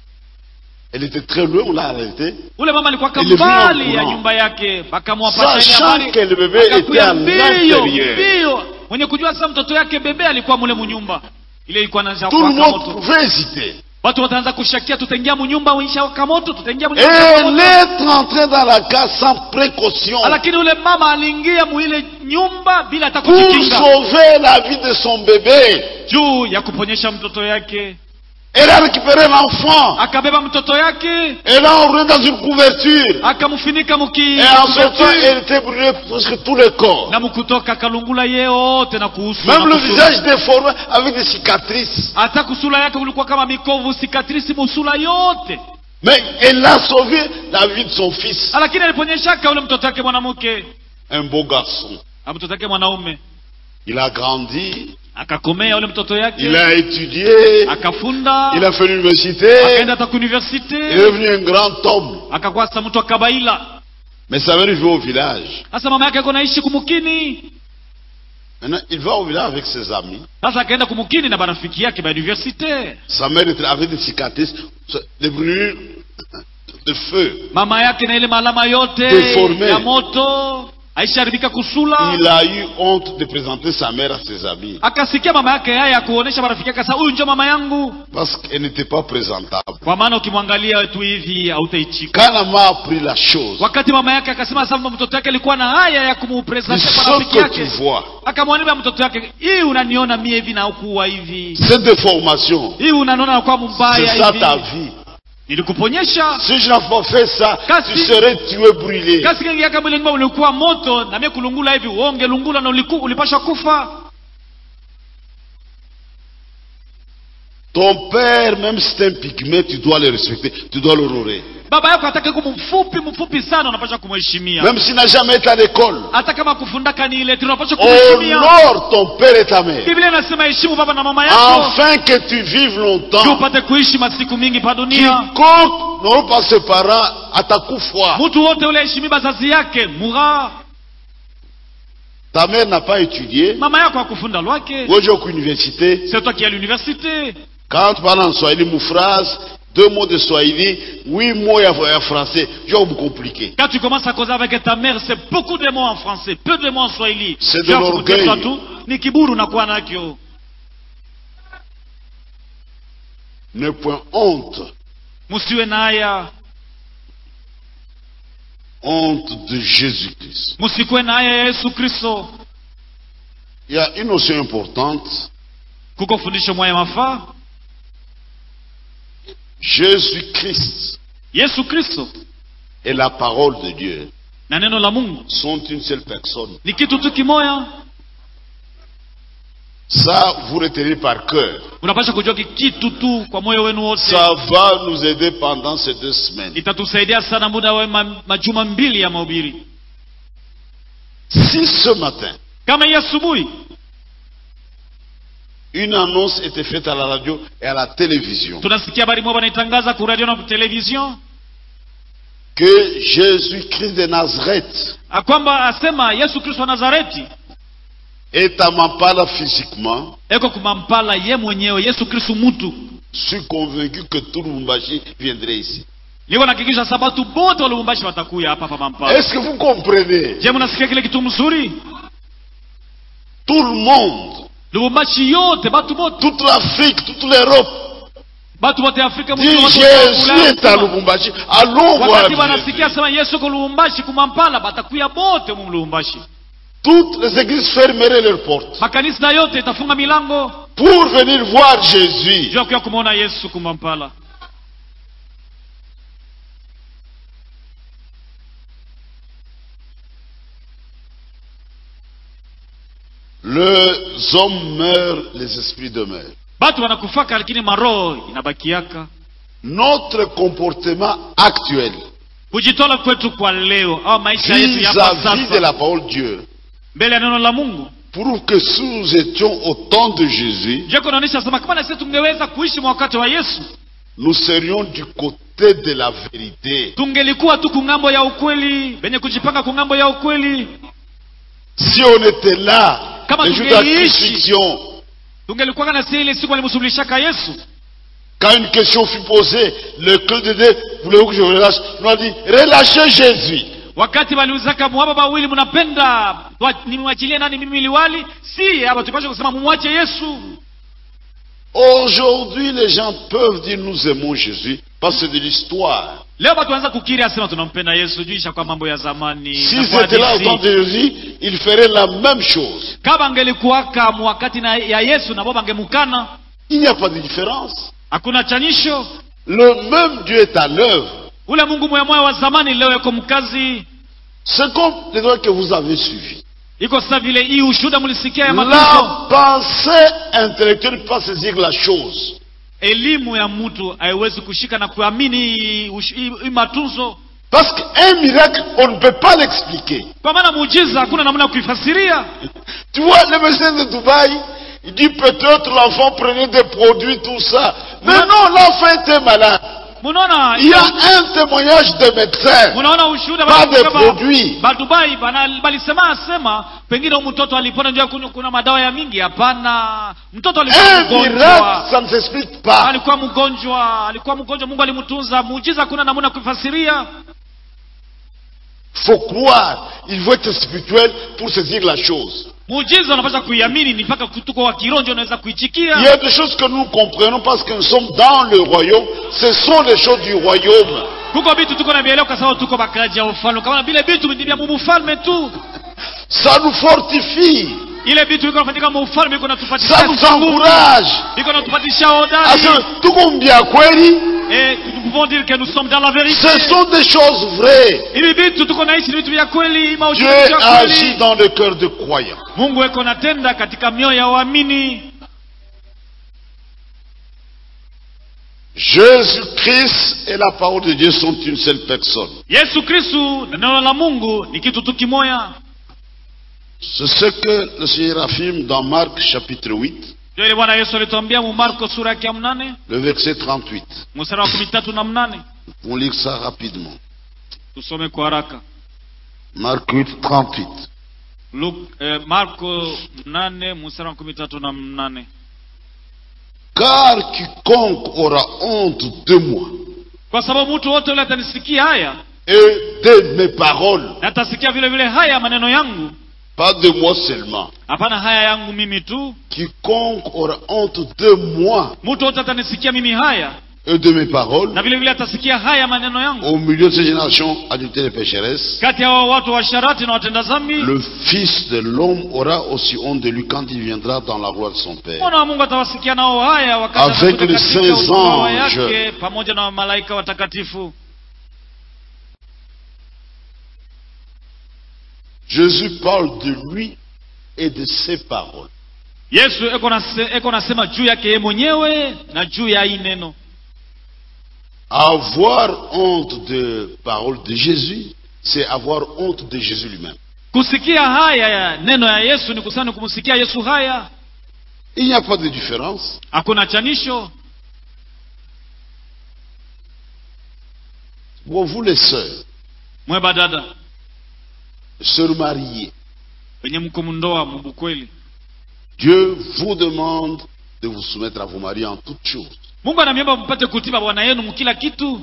Elle était très loin, on l'a arrêtée. ule mama alikuwa Ilivyo kambali ya courant. nyumba yake bakamwapata Sachant que le bébé était à l'intérieur. mbio mwenye kujua sasa mtoto yake bebe alikuwa mule munyumba ile ilikuwa naanza Tout le kuwaka monde moto pouvait hésiter. watu wataanza kushakia tutaingia munyumba uisha waka moto tutaingia Et munyumba waka elle moto. est entrée dans la case sans précaution lakini ule mama aliingia muile nyumba bila hata pour kujikinga sauver la vie de son bébé. juu ya kuponyesha mtoto yake Elle a récupéré l'enfant. akabeba mtoto yake Elle l'a enroulé dans une couverture. akamfunika muki Et en sortant, elle était brûlée presque tout le corps. na mukutoka akalungula yeyote na kuhusu Même na le kusula. visage déformé avec des cicatrices. hata kusula yake kulikuwa kama mikovu sikatrisi musula yote Mais elle a sauvé la vie de son fils. lakini aliponyeshaka ule mtoto wake mwanamke Un beau garçon. na mtoto wake mwanaume Il a grandi, akakomea ule mtoto il yake a étudié, akafunda il a fait l'université, akaenda hata il est kuuniversite devenu un grand homme. akakuwa sasa mtu akabaila Mais ça veut vivre au village. sasa mama yake ako naishi kumukini Maintenant, il va au village avec ses amis. sasa akaenda kumukini na barafiki yake ba universite Sa mère était avec des cicatrices, des brûlures de feu. mama yake na ile malama yote Deforme. ya moto aisharibika kusula Il a eu honte de présenter sa mère à ses amis. akasikia mama yake haya ya kuonesha marafiki yake sasa huyu ndio mama yangu Parce qu'elle n'était pas présentable. kwa maana ukimwangalia tu hivi hautaichika Quand la mère a appris la chose, wakati mama yake akasema sasa mtoto yake alikuwa na haya ya kumupresente ce kwa rafiki que tu yake vois, akamwambia mtoto yake hii unaniona mie hivi na ukuwa hivi cette déformation, hii unaniona nakuwa c'est mbaya ça ta hivi vie. nilikuponyesha Si je n'avais pas fait ça, Kasi- tu serais tué, brûlé. kasi kengi yaka mwili nyumba ulikuwa moto na mie kulungula hivi uonge lungula na uliku, ulipasha kufa Ton père, même si c'est un pygmée, tu dois le respecter, tu dois l'honorer. baba yako atake kumu mfupi mfupi sana unapasha kumheshimia Même s'il n'a jamais été à l'école. hata kama kufundaka ni ile unapasha kumheshimia Honore ton père et ta mère. biblia inasema heshimu baba na mama yako Afin que tu vives juu longtemps. upate kuishi masiku mingi pa dunia Quiconque n'aura pas ses parents atakufa. mtu wote ule heshimi bazazi yake mura Ta mère n'a pas étudié. mama yako akufunda lwake Aujourd'hui, au université, c'est toi qui es à l'université quand tu parles en Swahili, mou phrase, deux mots de Swahili, huit mots en français, je vais vous compliquer. quand tu commences à causer avec ta mère c'est beaucoup de mots en français peu de mots en swahili C'est de Juu ya l'orgueil. kukutesa tu ni kiburu unakuwa nakyo Ne point honte. musiwe na haya Honte de Jésus-Christ. musikuwe na haya ya yesu kristo Il y a une notion importante. kuko fundisho moya mafaa Jésus-Christ yesu kristo et la parole de Dieu na neno la mungu sont une seule personne. ni kitu tu kimoya Ça, vous retenez par cœur. unapasha kujua ki- kitu tu kwa moyo wenu wote Ça va nous aider pendant ces deux semaines. itatusaidia sana muda wa ma, majuma mbili ya mahubiri Si ce matin, kama hii asubuhi une annonce était faite à la radio et à la télévision tunasikia habari moja wanaitangaza ku radio na ku television que Jésus-Christ de Nazareth a kwamba asema yesu kristo wa nazareti est à Mampala physiquement, eko kumampala ye mwenyewe yesu kristo mutu je suis convaincu que tout Lubumbashi viendrait ici. niko nakikisha sabatu bote wa lubumbashi watakuya hapa pa mampala Est-ce que vous comprenez je mnasikia kile kitu mzuri Tout le monde, lubumbashi yote batu bote toute l'Afrique, toute l'Europe batu bote afrika dit mzima, watu Jésus wa Ulaya est à mzima. Lubumbashi. Allons voir wakati Jésus. wanasikia sema yesu ko lubumbashi kumampala batakuya bote mu lubumbashi Toutes les églises fermeraient leurs portes makanisa yote itafunga milango pour venir voir Jésus. juu ya kuya kumwona yesu kumampala Les hommes meurent, les esprits demeurent. batu wanakufaka lakini maroho inabakiaka Notre comportement actuel kujitola kwetu kwa leo au maisha yetu ya kwa vis-à-vis de sasa la parole de Dieu mbele ya neno la mungu prouve que si nous étions au temps de Jésus, je kunaonyesha sema kama na sisi tungeweza kuishi mwa wakati wa yesu nous serions du côté de la vérité. tungelikuwa tu kungambo ya ukweli benye kujipanga kungambo ya ukweli Si on était là, Kama le jour de la tungeishi. crucifixion, tungelikuwa na si ile siku alimsulubishaka yesu quand une question fut posée, le cœur de Dieu, voulez-vous que je vous relâche Nous a dit, relâchez Jésus. wakati waliuzaka mwaba bawili mnapenda wa- nimwachilie nani mimi liwali si hapa tupashe kusema mumwache yesu Aujourd'hui, les gens peuvent dire, nous aimons Jésus, parce que c'est de l'histoire. leo watu wanaanza kukiri asema tunampenda yesu juu ishakuwa mambo ya zamani Si na kwa c'était là au hadithi. temps de Jésus, ils feraient la même chose. kama angelikuwaka wakati na ya yesu na bo bangemukana Il n'y a pas de différence. hakuna chanisho Le même Dieu est à l'œuvre. ule mungu mwemoya wa zamani leo yuko mkazi C'est comme les droits que vous avez suivis. iko sasa vile hii ushuhuda mlisikia ya matunzo La pensée intellectuelle ne peut pas saisir la chose. elimu ya mtu haiwezi kushika na kuamini hii ush- hii hii matunzo Parce qu'un miracle, on ne peut pas l'expliquer. kwa maana muujiza hakuna namna ya kuifasiria Tu vois, le médecin de Dubaï, il dit peut-être l'enfant prenait des produits, tout ça. Mais non, l'enfant était malade. munaona Il y a un témoignage de médecin, munaona ushuhuda pas bali- de kama- produits. badubai bana- balisema asema pengine huyu mtoto alipona ndio kunywa kuna madawa ya mingi hapana mtoto alikuwa Un miracle, mgonjwa ça ne s'explique pas. alikuwa mgonjwa alikuwa mgonjwa mungu alimtunza muujiza hakuna namna ya kuifasiria faut croire. Il faut être spirituel pour saisir la chose. muujiza unapaswa kuiamini ni mpaka tuko wa kironjo unaweza Il y kuichikia a des choses que nous comprenons parce que nous sommes dans le royaume. Ce sont les choses du royaume. kuko vitu tuko na vieleo kwa sababu tuko bakaji ya ufalme kama vile vitu ni vya mufalme tu Ça nous fortifie. ile vitu iko nafanyika mufalme iko Ça natupatisha nous encourage. iko natupatisha À hodari ce tukumbia kweli, et nous pouvons dire que nous sommes dans la vérité ce sont des choses vraies. hivi vitu tuko naishi ni vitu vya kweli Dieu maushuhuda ya agit kweli dans le cœur de croyants. mungu eko natenda katika mioyo ya waamini Jésus-Christ et la parole de Dieu sont une seule personne. yesu kristu na neno la mungu ni kitu tu kimoya C'est ce que le Seigneur affirme dans Marc chapitre 8, ndio ile bwana yesu alituambia mu marko sura yake ya mnane le verset 38. mstari wa kumi tatu na mnane On lire ça rapidement. tusome kwa haraka Marc 8, 38. Luk, eh, marko mnane mstari wa kumi tatu na mnane Car quiconque aura honte de moi kwa sababu mtu wote ule atanisikia haya et de mes paroles, na atasikia vile vile haya maneno yangu pas de moi seulement, hapana haya yangu mimi tu quiconque aura honte de moi mtu wote atanisikia mimi haya et de mes paroles, na vile vile atasikia haya maneno yangu au milieu de cette génération adultère et pécheresse, kati ya hao watu washarati na watenda zambi le Fils de l'homme aura aussi honte de lui quand il viendra dans la gloire de son Père. mwana wa mungu atawasikia nao haya wakati Avec anakuja les katika saints utawala anges. yake pamoja na malaika watakatifu Jésus parle de lui et de ses paroles. yesu eko nase- eko nasema juu yake yeye mwenyewe na juu ya hii neno Avoir honte de paroles de Jésus, c'est avoir honte de Jésus lui-même. kusikia haya ya neno ya yesu ni kusana kumsikia yesu haya Il n'y a pas de différence. hakuna chanisho Pour vous les sœurs, mweba dada sœurs mariées, wenye mko mndoa mubukweli Dieu vous demande de vous soumettre à vos maris en toutes choses. mungu anamiomba mpate kutii bwana yenu mkila kitu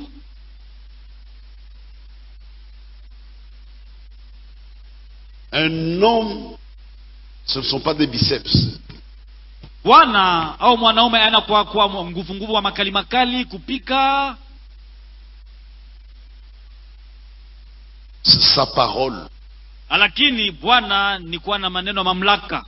Un homme, ce ne sont pas des biceps. bwana au mwanaume ana kwa kwa nguvu nguvu wa makali makali kupika C'est sa parole. lakini bwana ni kuwa na maneno ya mamlaka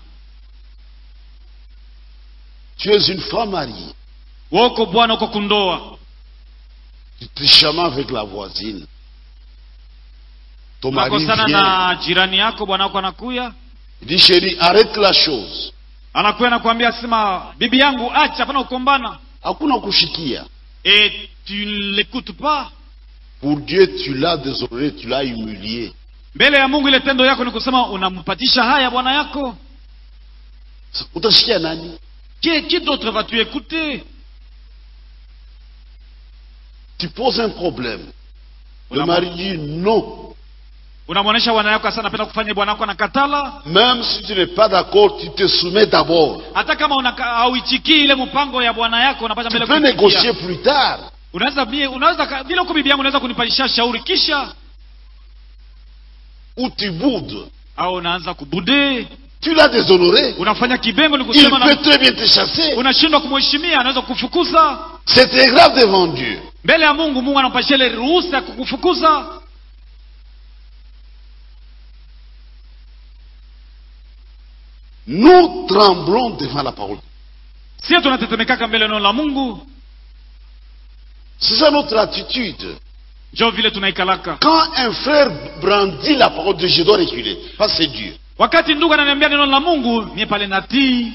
Tu es une femme mariée. woko bwana uko kundoa Tu te chamas avec la voisine. Ton mari unakosana vient, na jirani yako bwana wako anakuya Il dit, chérie, arrête la chose. anakuya nakwambia sema bibi yangu acha hapana kukombana Hakuna kushikia. et tu ne l'écoutes pas Pour Dieu, tu l'as déshonoré, tu l'as humilié. mbele ya mungu ile tendo yako ni kusema unampatisha haya bwana yako Utashikia nani? qui, qui d'autre vas-tu écouter Tu poses un problème. Le Unamwa- mari dit non. unamwonyesha bwana yako hasa napenda kufanya bwana yako anakatala Même si tu n'es pas d'accord, tu te soumets d'abord. hata kama unaka- hauichikii ile mpango ya bwana yako unapata Tu mbele peux kuitikia. négocier plus tard. unaweza bie- unaweza ka- vile uko bibi yangu unaweza kunipalisha shauri kisha Ou tu boudes. au unaanza kubude Tu l'as déshonoré. unafanya kibengo ni Il kusema peut na, très bien te chasser. unashindwa kumheshimia anaweza kukufukuza C'est très grave devant Dieu. mbele ya mungu mungu anampatia ile ruhusa ya kukufukuza Nous tremblons devant la parole. sio tunatetemekaka mbele ya neno la mungu C'est ça notre attitude. njo vile tunaikalaka Quand un frère brandit la parole de Dieu, je dois reculer. Parce que c'est Dieu. wakati ndugu ananiambia neno la mungu mie pale natii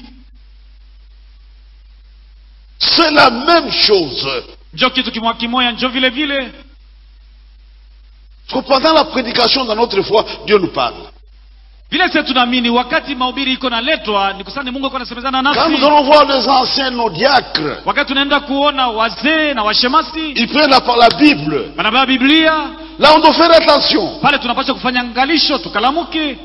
C'est la même chose. njo kitu kimwa kimoya njo vile vile Parce que pendant la prédication dans notre foi, Dieu nous parle. vile sisi tunaamini wakati mahubiri iko naletwa ni kusani mungu iko nasemezana Quand nous nasi allons voir les anciens, nos diacres, wakati tunaenda kuona wazee na washemasi ils prennent la, la Bible. wanabeba biblia Là, on doit faire attention. pale tunapaswa kufanya ngalisho tukalamuke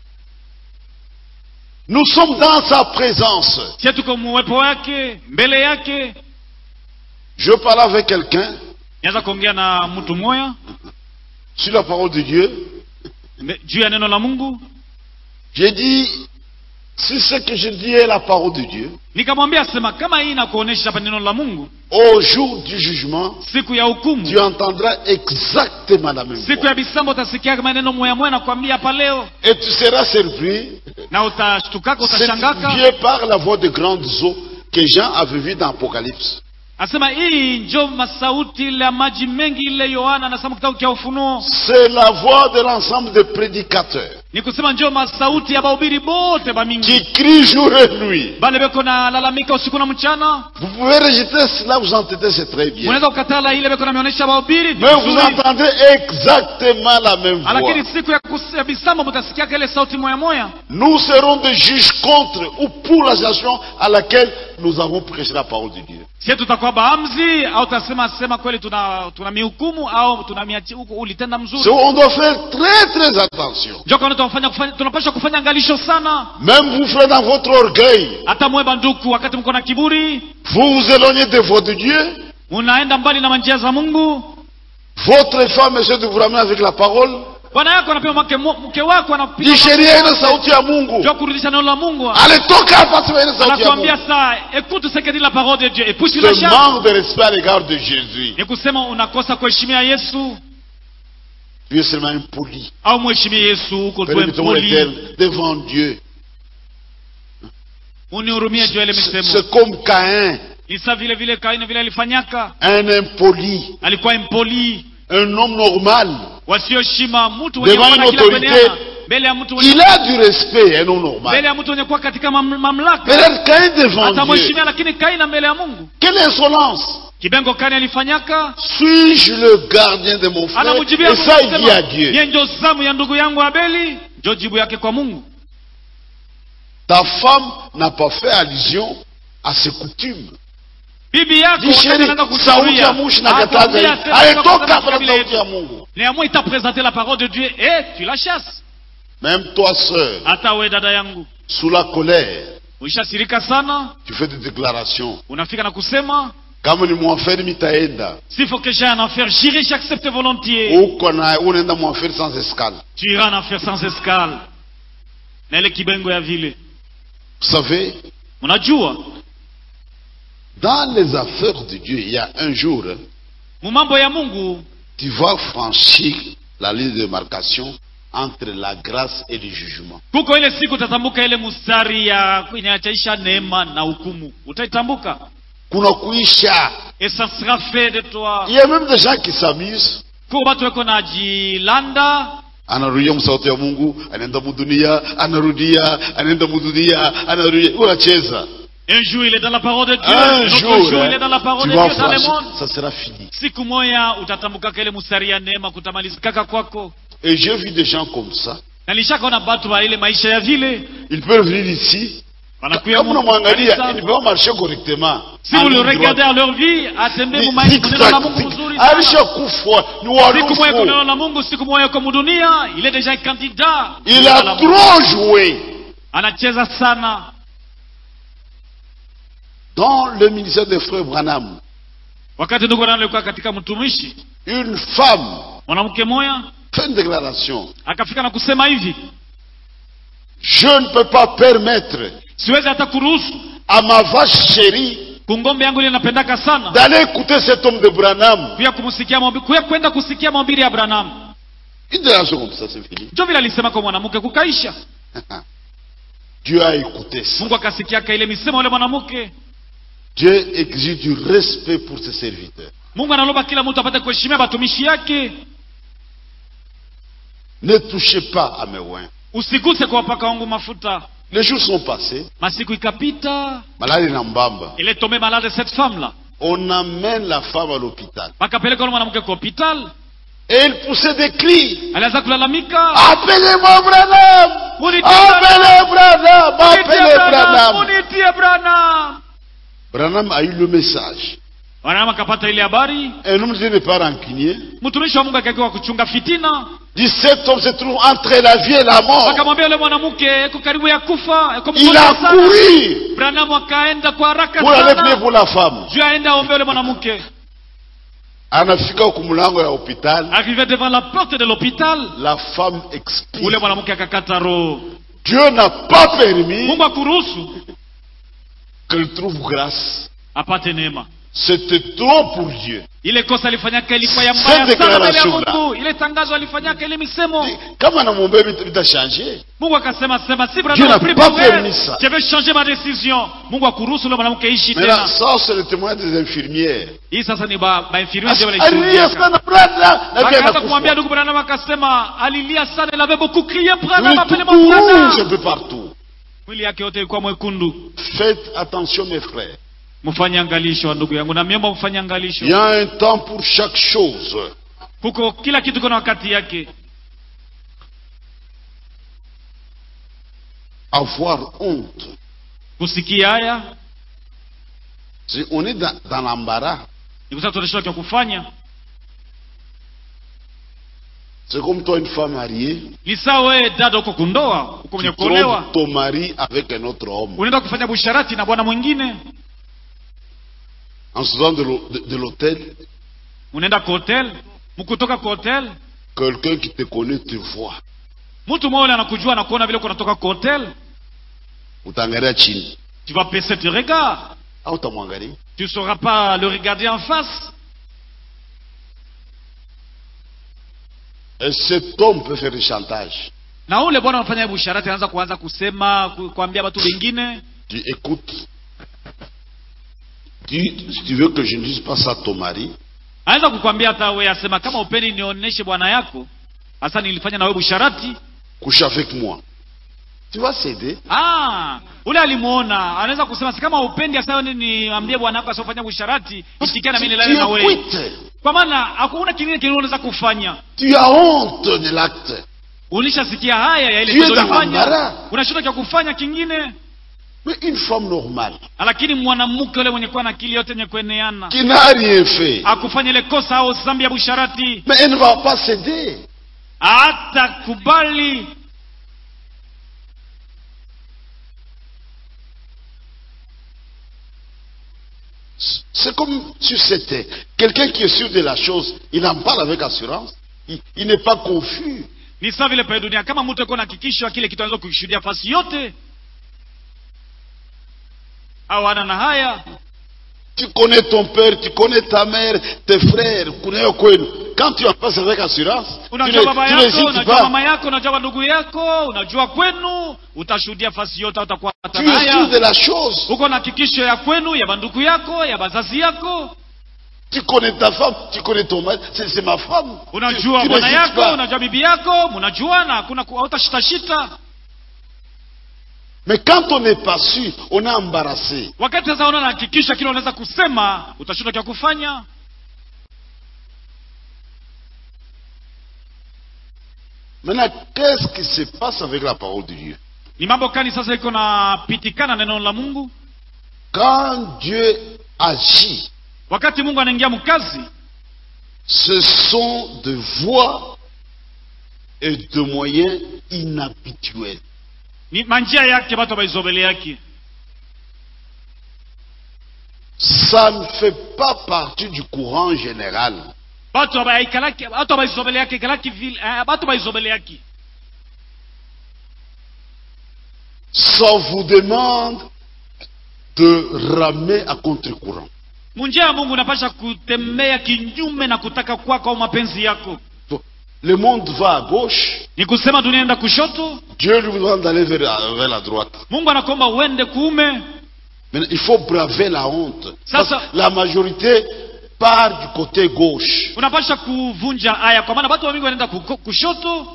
Nous sommes dans sa présence. sie tuko muwepo wake mbele yake Je parle avec quelqu'un nianza kuongea na mtu moya sur la parole de Dieu. mbe- juu ya neno la mungu J'ai dit, si ce que je dis est la parole de Dieu, nikamwambia sema kama hii inakuonesha hapa neno la mungu au jour du jugement, siku ya hukumu tu entendras exactement la même siku voix. ya bisambo utasikia maneno moya moya nakwambia hapa leo Et tu seras surpris. na utashtukaka C'est utashangaka Dieu par la voix de grandes eaux que Jean avait vu dans Apocalypse. asema hii njo masauti ile ya maji mengi ile yohana anasema kitabu cha ufunuo C'est la voix de l'ensemble des prédicateurs ni kusema njo masauti ya bahubiri bote bamingi qui crient jour et nuit. bale beko nalalamika usiku na mchana Vous pouvez rejeter cela, vous entendez, c'est très bien. unaweza kukatala ile beko nameonyesha bahubiri Mais vous vizuri. entendez exactement la même voix. lakini siku ya, kus- ya bisambo mutasikiaka ile sauti moya moya Nous serons des juges contre ou pour l'association à laquelle nous avons prêché la parole de Dieu. sie tutakuwa baamzi au tutasema sema kweli tuna, tuna mihukumu au tuna miachi- huku ulitenda mzuri So, on doit faire très très attention. njo kaona tunafanya kufanya tunapaswa kufanya angalisho sana Même vous frères dans votre orgueil, hata mweba nduku wakati mko na kiburi vous vous éloignez des voies de Dieu. unaenda mbali na manjia za mungu Votre femme essaie de vous ramener avec la parole. bwana yako anapiga mke, mke wako anapiga Ni sheria ina sauti ya Mungu. njo kurudisha neno la mungu Alitoka hapa sema ina sauti ya anakuambia Mungu. saa écoute ce que dit la parole de Dieu et puis tu la Ce chantes manque de respect à l'égard de Jésus. ni kusema unakosa kuheshimia Yesu Tu es seulement impoli. au mheshimie Yesu uko tu Permettons mpoli l'éternel devant Dieu. unihurumie juu ya ile misemo C'est comme Caïn, Isa vile vile Kaini vile alifanyaka un impoli, alikuwa impoli un homme normal. wasioheshima mtu Devant wenye kuwa na une kila autorité, kueneana. mbele ya mtu wenye Il a du respect, un homme normal. mbele ya mtu wenye kuwa katika mam, mamlaka Peut-être Caïn devant Dieu. atamheshimia lakini Kaina mbele ya Mungu Quelle insolence kibengo Kaini alifanyaka Suis-je le gardien de mon frère anamjibia Et Mungu ça, il dit à kusema, Dieu. "Yeye ndio zamu ya ndugu yangu Abeli ndio jibu yake kwa Mungu Ta femme n'a pas fait allusion à ses coutumes. bibi yako Dis wakati chérie, anaenda sauti kushauria, ya mushi na akwambia kataza. tena Alitoka kusema hapa na kabila sauti ya yetu. Mungu. néanmoins il t'a présenté la parole de Dieu et tu la chasses Même toi, sœur, hata we dada yangu sous la colère, uishasirika sana tu fais des déclarations. unafika na kusema Kama ni mwaferi mitaenda. s'il faut que j'aille en enfer j'irai j'accepte volontiers Uko na unaenda mwaferi sans escale. tu iras en enfer sans escale na ile kibengo ya vile Vous savez, unajua dans les affaires de Dieu, il y a un jour, mu mambo ya Mungu tu vas franchir la ligne de démarcation entre la grâce et le jugement. kuko ile siku utatambuka ile mustari ya inachaisha neema na hukumu utaitambuka Kuna kuisha. et ça sera fait de toi Il y a même des gens qui s'amusent. kuko batu weko na jilanda anarudia msauti ya mungu anaenda mudunia anarudia anaenda mudunia anarudia unacheza Un jour, il est dans la parole de Dieu. un Un autre jour jour, hein, il est dans la parole tu de vas Dieu dans le voir, monde. ça sera fini Siku moya utatambuka ile mstari ya neema kutamalizikaka kwako. et j'ai vu des gens comme ça Na nilishakaona batu wa ile maisha ya vile ils peuvent venir ici wanakuya kama mu- unamwangalia kanisa. il ne peut pas marcher correctement Si vous En le ligne regardez droite. à leur vie, atembee Ni mu maisha tic-tac, kunena la Mungu tic- mzuri sana. alishakufa ni Siku moya warufu kunena la Mungu, siku moya kwa dunia, il est déjà un candidat. il Kunena la a Mungu. trop joué Anacheza sana dans le ministère des frères Branham wakati ndugu nalikuwa katika mtumishi une femme mwanamke moya fait une déclaration akafika na kusema hivi je ne peux pas permettre siwezi hata kuruhusu à ma vache chérie kungombe yangu ile napendaka sana d'aller écouter cet homme de Branham kuya kumsikia mahubiri kuya kwenda kusikia mahubiri ya Branham une déclaration comme ça c'est fini ndio vile alisema kwa mwanamke kukaisha Dieu a écouté ça Mungu akasikiaka ile misemo ile mwanamke Dieu exige du respect pour ses serviteurs Mungu analoba kila mtu apate kuheshimia batumishi yake ne touchez pas à mes oins usiguse kwa wapaka wangu mafuta les jours sont passés masiku ikapita malali na mbamba il est tombé malade cette femme là on amène la femme à l'hôpital wakapeleka ule mwanamke kwa hospital et il poussait des cris alianza kulalamika appelez-moi Branham Munitie appelez Branham Munitie appelez Branham, Branham munitie Branham. Branham a eu le message Branham akapata ile habari un homme de Dieu n'est pas rancunier mtumishi wa Mungu akakiwa kuchunga fitina dit cet homme se trouve entre la vie et la mort akamwambia yule mwanamke eko karibu ya kufa eko il mgonjwa a sana couru Branham akaenda kwa haraka pour aller prier sana pour la femme juu aende aombe yule mwanamke anafika huku mlango ya hopital arrivé devant la porte de l'hôpital la femme ule expire mwanamke akakata roho Dieu n'a pas permis Mungu akuruhusu qu'elle trouve grâce apate neema c'était trop pour Dieu ile kosa alifanyaka ilikuwa ya Cette mbaya sana mbele ya déclaration là. Mungu ile tangazo alifanyaka ile misemo kama anamwombea vita vitachangé Mungu akasema sema si Dieu Branham n'a prie pas pour elle. permis ça. je vais changer ma décision Mungu akuruhusu yule mwanamke ishi mais là tena ça c'est le témoin des infirmières hii sasa ni ba ba infirmiere ndio alilia walishuhudia sana brada na pia akaanza kumwambia anakufa ndugu Branham akasema alilia sana il avait beaucoup crié Branham Lui, appelez tout mon rouge un Branham peu partout mwili yake yote ilikuwa mwekundu faites attention mes frères mfanye angalisho wa ndugu yangu na miomba mfanye angalisho il y a un temps pour chaque chose kuko kila kitu kuna wakati yake avoir honte kusikia haya Si on est dans, dans l'embarras ni kusema tunashindwa cha kufanya c'est comme toi une femme mariée ni sawa wewe dada uko kundoa uko tu mwenye kuolewa trompes ton mari avec un autre homme unaenda kufanya busharati na bwana mwingine en sortant de l'hô- de- de l'hôtel unaenda kwa hotel mkutoka kwa hotel quelqu'un qui te connaît te voit mtu mmoja ule anakujua na kuona vile uko unatoka kwa hotel utaangalia chini tu vas baisser tes regards au utamwangalia tu ne sauras pas le regarder en face et cet homme peut faire du chantage na ule bwana anafanya busharati anaanza kuanza kusema ku- kuambia watu wengine tu écoutes tu, si tu veux que je ne dise pas ça à ton mari anaweza kukwambia hata wewe asema kama upeni nionyeshe bwana yako hasa nilifanya na wewe busharati couche avec moi tu vas céder ah ule alimuona anaweza kusema si kama upendi hasa wewe niambie bwana yako asiofanya busharati isikia na mimi nilale na tu wewe écoutes kwa maana hakuna kingine kile unaweza kufanya tu as honte de l'acte ulishasikia haya ya ile Tu es tendo dans ulifanya l'embarras. unashindwa cha kufanya kingine mais une femme normale lakini mwanamke ule mwenye kuwa na akili yote yenye kueneana qui n'a rien fait akufanya ile kosa au zambi ya busharati mais elle ne va pas céder hata kubali C'est comme si c'était quelqu'un qui est sûr de la chose, il en parle avec assurance, il, il n'est pas confus. ni sawa vile pale dunia kama mtu akuwa na hakikisho kile kitu anaweza kukishuhudia fasi yote au ana na haya Tu connais ton père, tu connais ta mère, tes frères, kuneo kwenu. Quand tu en passes avec assurance, tu unajua ne- baba tu yako n'hésites unajua pas. mama yako unajua ndugu yako unajua kwenu utashuhudia fasi yote utakuwa Tu es sûr de la chose. uko na hakikisho ya kwenu ya bandugu yako ya bazazi yako Tu connais ta femme, tu connais ton mari, c'est c'est ma femme. Tu- unajua tu bwana n'hésites yako pas. unajua bibi yako mnajuana hakuna ku- hautashitashita Mais quand on n'est pas sûr, on est embarrassé. wakati sasa una nahakikisha kile unaweza kusema utashinda kya kufanya Maintenant, qu'est-ce qui se passe avec la parole de Dieu ni mambo gani sasa iko napitikana neno la mungu Quand Dieu agit, wakati mungu anaingia mkazi ce sont de voies et de moyens inhabituels. ni manjia yake batu abaizobele yake Ça ne fait pas partie du courant général. batu abaikalaki batu abaizobele yake ikalaki vile eh, batu abaizobele yake Ça vous demande de ramer à contre-courant. munjia ya mungu unapasha kutembea kinyume na kutaka kwako au mapenzi yako Donc, Le monde va à gauche, ni kusema dunia enda kushoto Dieu lui demande d'aller vers, vers la droite. mungu anakuomba uende kuume Maintenant, il faut braver la honte. Ça, Parce ça- que la majorité part du côté gauche. unapasha kuvunja aya kwa maana watu wamingi wanaenda kuko- kushoto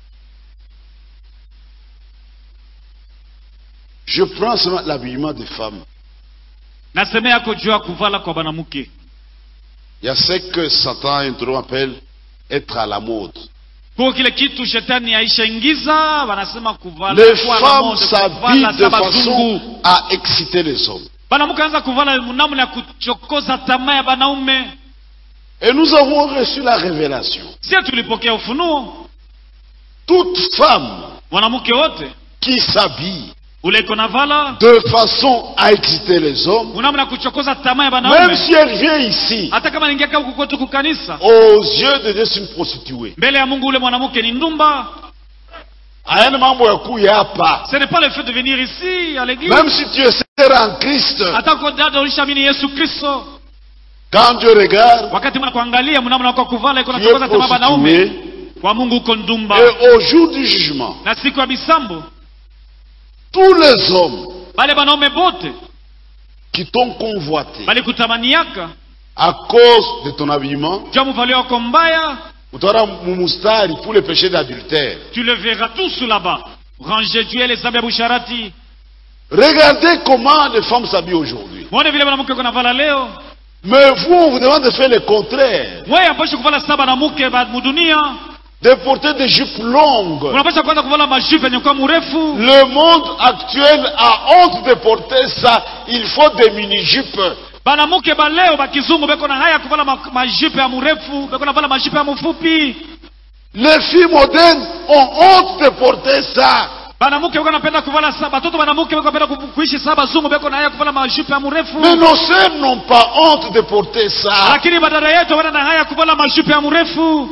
Je prends seulement l'habillement des femmes. naseme yako juu ya kuvala kwa banamuke Il y a ce que Satan intro appelle être à la mode. kuko kile kitu shetani aishaingiza wanasema kuvala Les kuwa na femmes mode, s'habillent kuvala de sa bazungu façon à exciter les hommes. banamuke anza kuvala namna ya kuchokoza tamaa ya banaume Et nous avons reçu la révélation. sie tulipokea ufunuo Toute femme mwanamke wote qui s'habille ule iko na vala de façon à exciter les hommes, unamna ya kuchokoza tamaa ya même banaume si elle vient ici, hata kama ningia huku kwetu kukanisa aux yeux de Dieu, c'est une prostituée. mbele ya mungu ule mwanamke ni ndumba Hayana mambo ya kuya hapa. ce n'est pas le fait de venir ici à l'église Même si tu es sincère en Christ, hata kwa dada ulishaamini yesu kristo quand Dieu regarde, wakati mna kuangalia mnamna kwa kuvala iko tu es nachokoza tamaa banaume prostituée. kwa mungu uko ndumba Et au jour du jugement, na siku ya bisambo tous les hommes bale banaume bote qui t'ont convoité balikutamaniaka à cause de ton habillement, jua muvalio wako mbaya utaona mumustari pour le péché d'adultère. tu le verras tous là-bas range juu ya ile zambi ya busharati Regardez comment les femmes s'habillent aujourd'hui. mwone vile mwanamke uko navala leo Mais vous, on vous demande de faire le contraire. wewe ambashi kuvala saba na muke ba mudunia De porter des jupes longues. unapasha kwanza kuvala mashupe yenye kuwa mrefu Le monde actuel a honte de porter ça. Il faut des mini-jupes. banamuke ba leo bakizungu beko na haya ya kuvala ma- majipe ya mrefu beko navala majipe ya mfupi Les filles modernes ont honte de porter ça. banamuke beko napenda kuvala saba batoto banamuke beko napenda ku- kuishi saba zungu beko na haya ya kuvala majipe ya mrefu Mais nos sœurs n'ont pas honte de porter ça. lakini badala yetu wana na haya ya kuvala majipe ya mrefu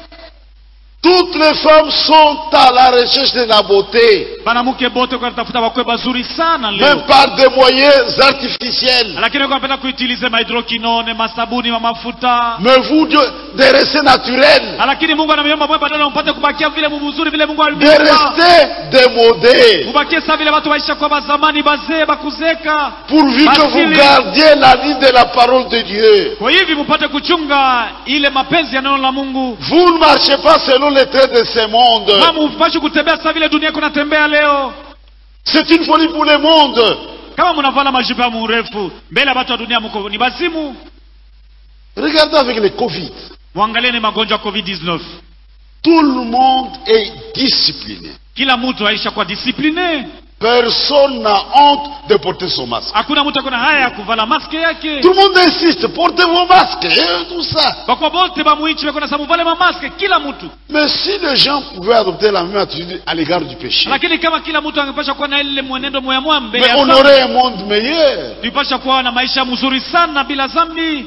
Toutes les femmes sont à la recherche de la beauté, banamuke bote kwa tafuta bakwe bazuri sana leo même par des moyens artificiels. lakini kwa napenda kuitilize mahidrokinone masabuni ma mafuta Mais vous, Dieu, de rester naturel, lakini mungu anamiomba mwe badala mpate kubakia vile muzuri vile mungu de alimuumba rester démodé, mubakie saa vile watu waisha kwa bazamani bazee bakuzeka pourvu que vous Basili. gardiez la ligne de la parole de Dieu. kwa hivi mupate kuchunga ile mapenzi ya neno la mungu Vous ne marchez pas selon les traits de ce monde. kama upashi kutembea saa vile dunia iko natembea leo C'est une folie pour le monde. kama munavala majipo ya mrefu mbele ya watu wa dunia muko ni bazimu Regardez avec le Covid. mwangalie ni magonjwa ya covid-19 Tout le monde est discipliné. kila mtu aisha kwa disipline Personne n'a honte de porter son masque. hakuna mtu akona haya ya kuvala maske yake Tout le monde insiste, portez vos masques et tout ça. bakwa bote bamuichi bekona sababu vale mamaske kila mtu Mais si les gens pouvaient adopter la même attitude à l'égard du péché, lakini kama kila mtu angepasha kuwa na ile mwenendo moyamwa mbele mais ya on dhambi, aurait un monde meilleur. tulipasha kuwa na maisha mzuri sana bila zambi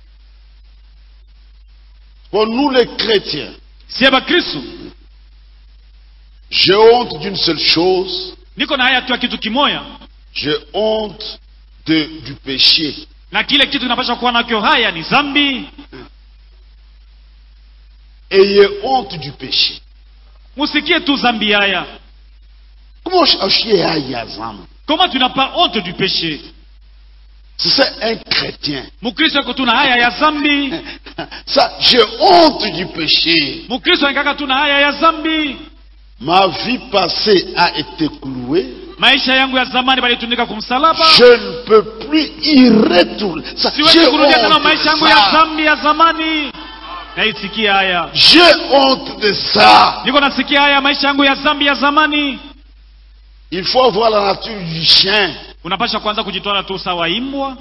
Pour nous les chrétiens, sie bakristu j'ai honte d'une seule chose, niko na haya tu ya kitu kimoya j'ai honte de, du péché. na kile kitu kinapasha kuwa nakyo haya ni zambi Ayez honte du péché. musikie tu zambi haya Comment je suis à Yazam comment tu n'as pas honte du péché Si c'est un chrétien, mkristo yuko tu na haya ya zambi ça, j'ai honte du péché. mkristo anaikaka tu na haya ya zambi Ma vie passée a été clouée. maisha yangu ya zamani balitundika kumsalaba Je ne peux plus y retourner. Ça, siwezi j'ai kurudia tena honte maisha de yangu ya ça. zambi ya zamani naisikia haya J'ai honte de ça. niko nasikia haya maisha yangu ya zambi ya zamani Il faut avoir la nature du chien unapasha kwanza kujitwala tu sawa imbwa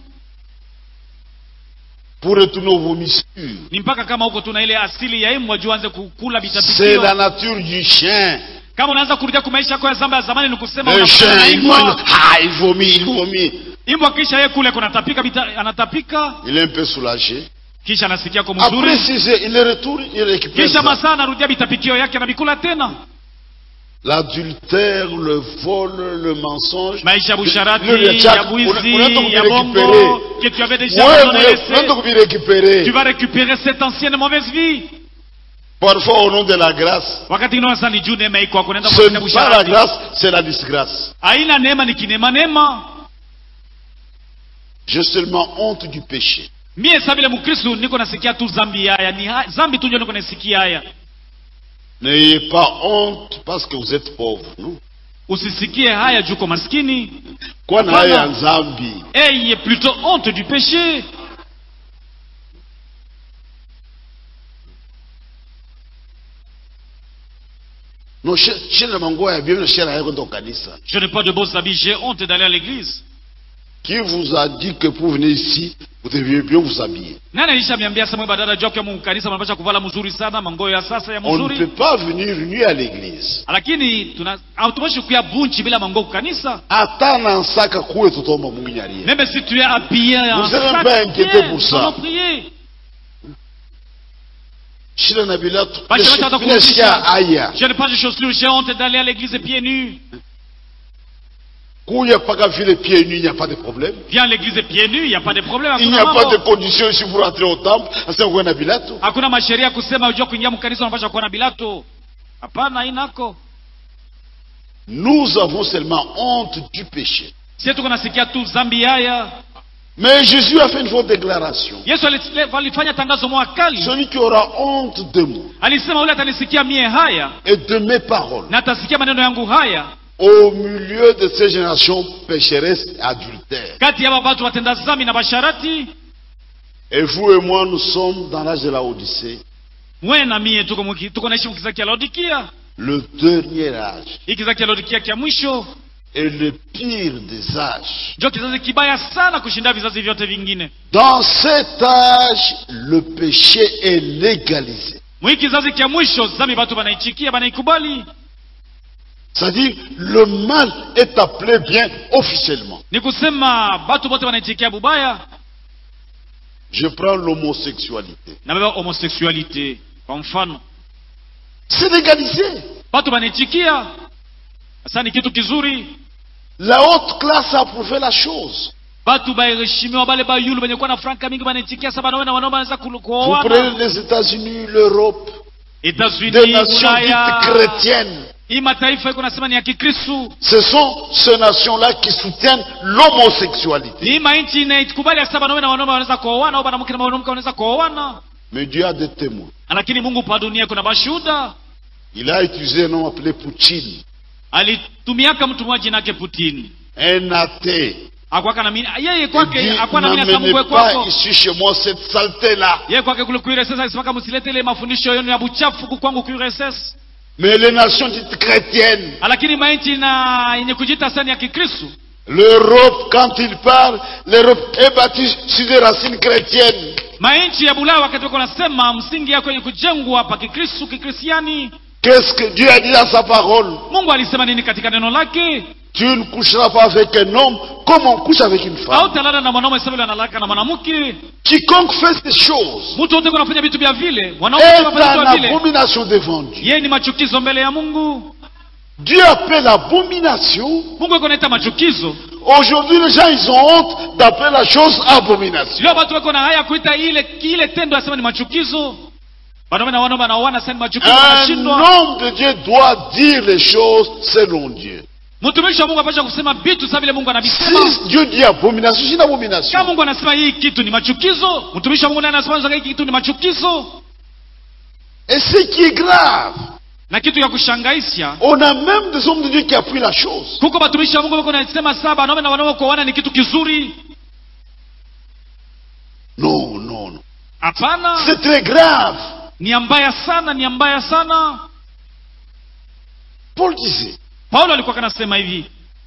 pour retourner aux vomissures. ni mpaka kama huko tuna ile asili ya imbwa juu anze kukula C'est vitapikio la nature du chien. kama unaanza kurudia kwa maisha yako ya zambi ya zamani ni kusema Le unakutana na chien, il mange. imbwa Ah, il vomit, il vomit. imbwa kisha yeye kule kunatapika bita- anatapika Il est un peu soulagé. kisha anasikia ko Après mzuri six heures, il le retourne, il récupère kisha ça. masaa anarudia vitapikio yake anabikula tena L'adultère, le vol, le mensonge. maisha ya busharati Le- le- ya Jack, bwizi unaenda ya bongo kuvirécupérer. que tu avais déjà Ouais, abandonné ouais, laissé. unaenda kuvirécupérer. tu vas récupérer cette ancienne mauvaise vie Parfois, au nom de la grâce. wakati ingine sasa ni juu neema iko hapo unaenda Ce kufanya n'est pas la busharati grâce, c'est la disgrâce. haina neema ni kinema neema J'ai seulement honte du péché. mie sa vile mkristu niko nasikia tu zambi haya ni ha- zambi tu ndio niko nasikia haya N'ayez pas honte parce que vous êtes pauvre. Non? usisikie haya juu uko maskini Kwa na Hapana. haya nzambi. ayez plutôt honte du péché No, she- shida manguo ya Biblia shida yako ndo kanisa. je n'ai pas de beaux habits j'ai honte d'aller à l'église Qui vous a dit que pour venir ici, vous deviez bien vous habiller nani alishamiambia samwe badala juu kwa kanisa mnapasha kuvala mzuri sana mangoyo ya sasa ya On ne mzuri peut pas venir nu à l'église. lakini tuna hatupashi kuya bunchi bila mango kukanisa Hata na nsaka kuwe tutomba Mungu nyarie. même si tu es habillé en Vous avez sac, pas inquiété viens, pour ça. allons prier Shida na bila tu. Basi wacha hata Bila shia kurudisha. aya. je n'ai pas de chaussures j'ai honte d'aller à l'église pieds nus Kuya paka vile pieds nus, il n'y a pas de problème. viens à l'église pieds nus il n'y a pas de problème Il n'y hakuna a pas de mambo condition ici pour entrer au temple. Asema kuwe na bilato. hakuna masheria kusema ujua kuingia mkanisa unapasha kuwa na bilato hapana inako Nous avons seulement honte du péché. sie tuko nasikia tu zambi haya Mais Jésus a fait une fausse déclaration. yesu ali- alifanya tangazo moja kali Celui qui aura honte de moi alisema ule atanisikia mie haya et de mes paroles na atasikia maneno yangu haya au milieu de ces générations pécheresses et adultères. kati ya watu watenda zambi na basharati Et vous et moi, nous sommes dans l'âge de la Odyssée, mwe na mie tuko, muki- tuko naishi mkiza kia laodikia le dernier âge hii kizazi kia laodikia kia mwisho et le pire des âges. ndio kizazi kibaya sana kushinda vizazi vyote vingine Dans cet âge, le péché est légalisé. mwii kizazi kia mwisho zambi batu banaichikia banaikubali C'est-à-dire, le mal est appelé bien officiellement. ni kusema batu bote banaichikia bubaya Je prends l'homosexualité. nabeba homosexualité kwa mfano C'est légalisé. batu banaichikia sasa ni kitu kizuri La haute classe a approuvé la chose. batu baheshimiwa bale bayulu benye kuwa na franka mingi banaichikia sa banawe na wanaume wanaweza kulu- Vous kuoana prenez les États-Unis, l'Europe, des Etats-Unis, nations dites Ulaya, chrétiennes. hii mataifa iko nasema ni ya Kikristu. Ce sont ces nations-là qui soutiennent l'homosexualité. Hii manchi inaikubali hasa wanaume na wanaume wanaweza kuoana au mwanamke na mwanamke wanaweza kuoana, Mais Dieu a des témoins. lakini Mungu pa dunia kuna mashuhuda. Il a utilisé un nom appelé Poutine, Alitumiaka mtu mmoja jina yake Putin, un athée. akwaka na mimi yeye Il kwake dit, akwa na mimi hasa Mungu n'amenez pas kwako ici chez moi cette saleté-là. yeye kwake kule kuiresesa alisemaka msilete ile mafundisho yenu ya buchafu huku kwangu kuiresesa, Mais les nations dites chrétiennes, lakini manchi na yenye kujita sana ya Kikristu l'Europe, quand il parle, l'Europe est bâtie sur des racines chrétiennes. manchi ya Bulaya wakati wako nasema msingi yako yenye kujengwa hapa Kikristu Kikristiani. Qu'est-ce que Dieu a dit dans sa parole Mungu alisema nini katika neno lake? Tu ne coucheras pas avec un homme comme on couche avec une femme. Hautalala na mwanaume sawa vile analala na mwanamke. Quiconque fait ces choses Mtu wote kunafanya vitu vya vile, mwanaume est anafanya vitu en vya vile, abomination devant Dieu. yeye ni machukizo mbele ya Mungu. Dieu appelle abomination. Mungu yuko naita machukizo. Aujourd'hui, les gens, ils ont honte d'appeler la chose abomination. Leo watu wako na haya kuita ile kile tendo asema ni machukizo. Wanaume na wanaume wanaoana sasa ni machukizo, Un wanashindwa. homme de Dieu doit dire les choses selon Dieu. mtumishi wa mungu apasha kusema vitu sa vile mungu anavisema Si Dieu dit abomination, c'est une abomination. kama mungu anasema hii kitu ni machukizo mtumishi wa mungu naye anasema hii kitu ni machukizo Et ce qui est grave, na kitu ya kushangaisha on a même des hommes de Dieu qui appuient la chose. kuko batumishi wa mungu wako nasema saba wanaume na wanaume kuoana ni kitu kizuri Non, non, non. hapana C'est très grave. ni ya mbaya sana ni ya mbaya sana Paul disait, paulo alikuwa kanasema hivi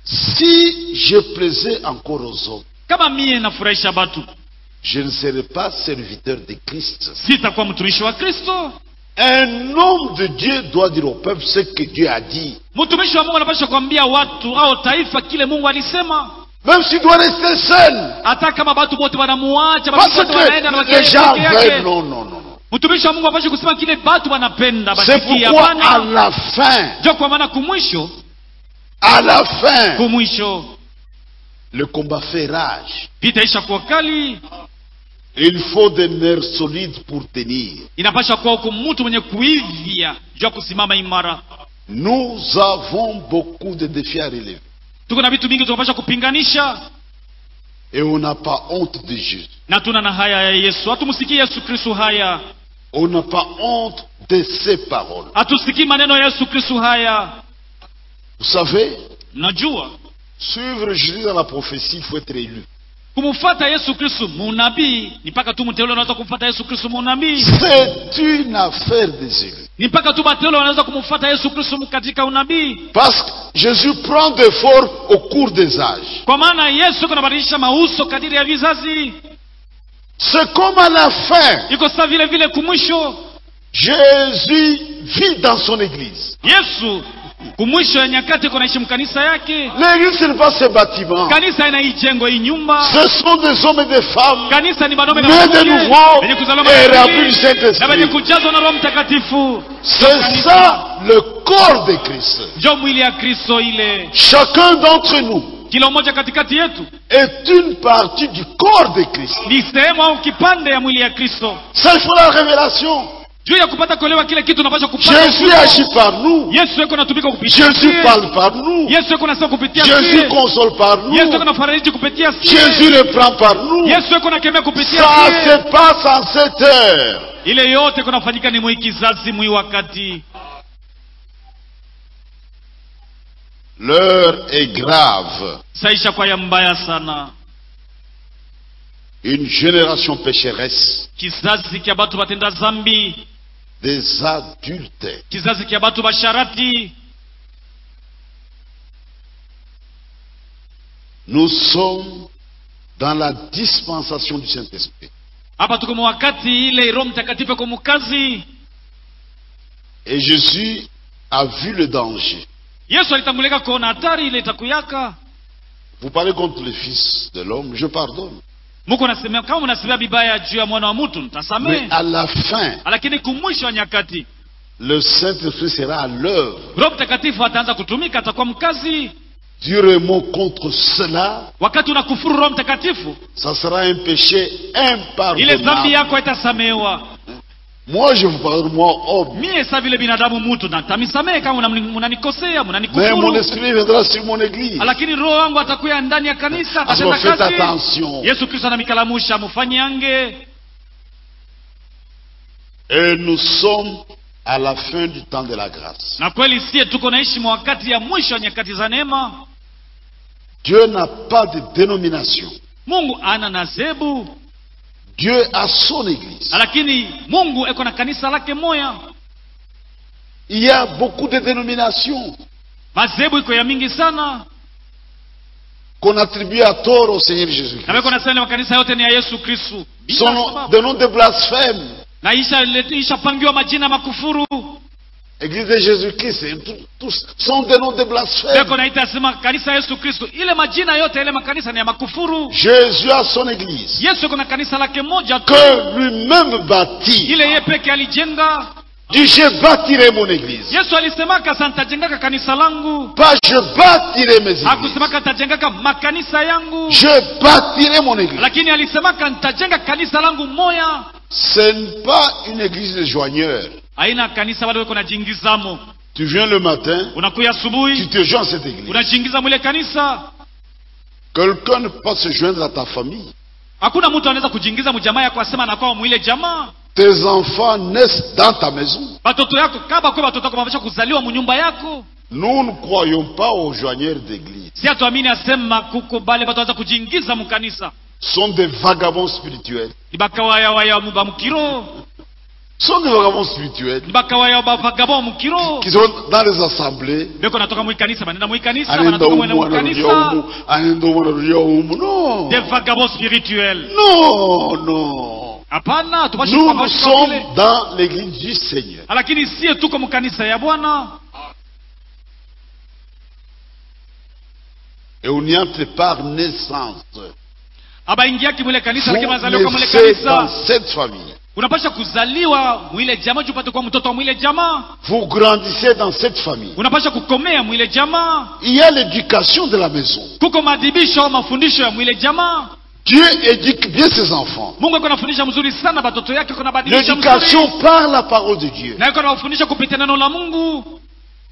si je plaisais encore aux hommes, kama mie nafurahisha batu je ne serais pas serviteur de Christ. sitakuwa mtumishi wa kristo Un homme de Dieu doit dire au peuple ce que Dieu a dit. mtumishi wa mungu anapasha kuambia watu au taifa kile mungu alisema Même s'il doit rester seul. hata kama batu bote wanamuacha Parce batu bote wanaenda na que les gens wakienda peke veulent. yake Non, non, non. non. mtumishi wa mungu apashe kusema kile batu wanapenda C'est basikie pourquoi à hapana la fin, njo kwa maana kumwisho à la fin, kumwisho le combat fait rage. vita isha kuwa kali Il faut des nerfs solides pour tenir. inapasha kuwa huku mtu mwenye kuivya juu ya kusimama imara Nous avons beaucoup de défis à relever. tuko na vitu vingi tunapasha kupinganisha Et on n'a pas honte de Jésus. na tuna na haya ya yesu hatumsikii yesu kristu haya On n'a pas honte de ses paroles. hatusikii maneno ya yesu kristu haya Vous savez, mnajua suivre Jésus dans la prophétie, il faut être élu. kumfuata yesu kristu munabii ni mpaka tu mteule unaweza kumfuata yesu kristu munabii C'est une affaire des élus. ni mpaka tu mateule wanaweza kumfuata yesu kristu katika unabii Parce que Jésus prend des formes au cours des âges. kwa maana yesu iko nabadilisha mauso kadiri ya vizazi C'est comme à la fin, iko saa vile vile kumwisho Jésus vit dans son église. yesu kumwisho ya nyakati iko naishi mkanisa yake L'église, ce n'est pas ces bâtiments. kanisa ina hii jengo hii nyumba Ce sont des hommes et des femmes kanisa ni wanaume na nés de wanawake nouveau wenye kuzaliwa et mara ya remplis du pili, na wenye Saint-Esprit. kujazwa na roho mtakatifu C'est ça le corps de Christ. njo mwili ya kristo ile Chacun d'entre nous kila mmoja katikati yetu est une partie du corps de Christ. ni sehemu au kipande ya mwili ya kristo Ça, il faut la révélation. juu ya kupata kuelewa kile kitu unapaswa kupata Jésus ufunuo. agit par nous. yesu yuko natumika kupitia Jésus sie. parle par nous. yesu yuko nasema kupitia Jésus sie. console par nous. yesu yuko nafariji kupitia sie. Jésus le prend par nous. yesu yuko nakemea kupitia Ça sie. se passe en cette heure. ile yote kunafanyika ni mwi kizazi mwi wakati L'heure est grave. saisha kwa ya mbaya sana Une génération pécheresse, kizazi kya batu batenda zambi des adultes, kizazi kya batu basharati nous sommes dans la dispensation du Saint-Esprit. hapa tuko mu wakati ile roho mtakatifu iko mukazi Et Jésus a vu le danger. yesu alitangulika kuona hatari ile itakuyaka Vous parlez contre le Fils de l'homme, je pardonne. muko nasemea kama mnasemea vibaya juu ya mwana wa mtu Mais ntasamehe à la fin, lakini kumwisho wa nyakati le Saint-Esprit sera à l'œuvre. roho mtakatifu ataanza kutumika atakuwa mkazi Dire un mot contre cela, wakati unakufuru roho mtakatifu ça sera un péché ile zambi impardonnable. yako itasamehewa Moi, je vous parle, moi, homme. mie sa vile binadamu mutu natamisamehe kama mnani- mnanikosea Mais mon mnanikufuru esprit viendra sur mon église. lakini roho wangu atakuya ndani ya kanisa Alors atatenda faites kazi attention. yesu kristo anamikalamusha mufanyange Et nous sommes à la fin du temps de la grâce. na kweli sie tuko naishi mwa wakati ya mwisho ya nyakati za neema Dieu n'a pas de dénomination. mungu ana nazebu Dieu a son église. lakini mungu eko na kanisa lake moya Il y a beaucoup de dénominations mazebu iko ya mingi sana qu'on attribue à tort au Seigneur na Jésus-Christ. weko nasema makanisa yote ni ya yesu kristu Bila Son nom, sababu. des noms de blasphème. na isha ishapangiwa majina ya makufuru Église de Jésus-Christ, c'est tout- tous sont des noms de blasphème. weko naita sema kanisa ya yesu kristu ile majina yote ile makanisa ni ya makufuru Jésus a son église yesu eko na kanisa lake moja tu que lui-même bâtit. ile ye peke alijenga Dit je bâtirai mon église. yesu alisemaka sa ntajengaka kanisa langu Pas je bâtirai mes églises. hakusemaka ntajengaka makanisa yangu Je bâtirai mon église. lakini alisemaka ntajenga kanisa langu moya Ce n'est pas une église de joigneurs. haina kanisa wale weko na jingizamo Tu viens le matin, unakuya tu asubuhi te joins à cette église. unajiingiza mwile kanisa Quelqu'un ne peut pas se joindre à ta famille. hakuna mtu anaweza kujiingiza mjamaa yako asema anakuwa mwile jamaa Tes enfants naissent dans ta maison. batoto yako kaba kwe batoto yako bamesha kuzaliwa munyumba yako Nous ne croyons pas aux joigneurs d'église. si hatuamini asema kuko bale batu wanaweza kujiingiza mukanisa Ce sont des vagabonds spirituels. ni bakawayawaya ba mukiro Ce sont des vagabonds spirituels ni bakawaya bavagabo mukiro qui sont dans les assemblées. beko natoka mwikanisa banenda mwikanisa Anaenda banatoka mwene humu, anarudia mukanisa humu, anaenda humu, anarudia humu. Non. des vagabonds spirituels Non, non. hapana tupashi Nous, kuwa nous bashi kwa vile. sommes dans l'église du Seigneur. lakini sie tuko mukanisa ya bwana Et on y entre par naissance. abaingiaki mwile kanisa lakini Vous wanazaliwa kwa mwile naissez dans kanisa cette famille. unapasha kuzaliwa mwile jamaa juu upate kuwa mtoto wa mwile jamaa Vous grandissez dans cette famille. unapasha kukomea mwile jamaa Il y a l'éducation de la maison. kuko maadhibisho au mafundisho ya mwile jamaa Dieu éduque bien ses enfants. mungu ako anafundisha mzuri sana batoto yake ako nabadilisha mzuri L'éducation par la parole de Dieu. na ako anawafundisha kupitia neno la mungu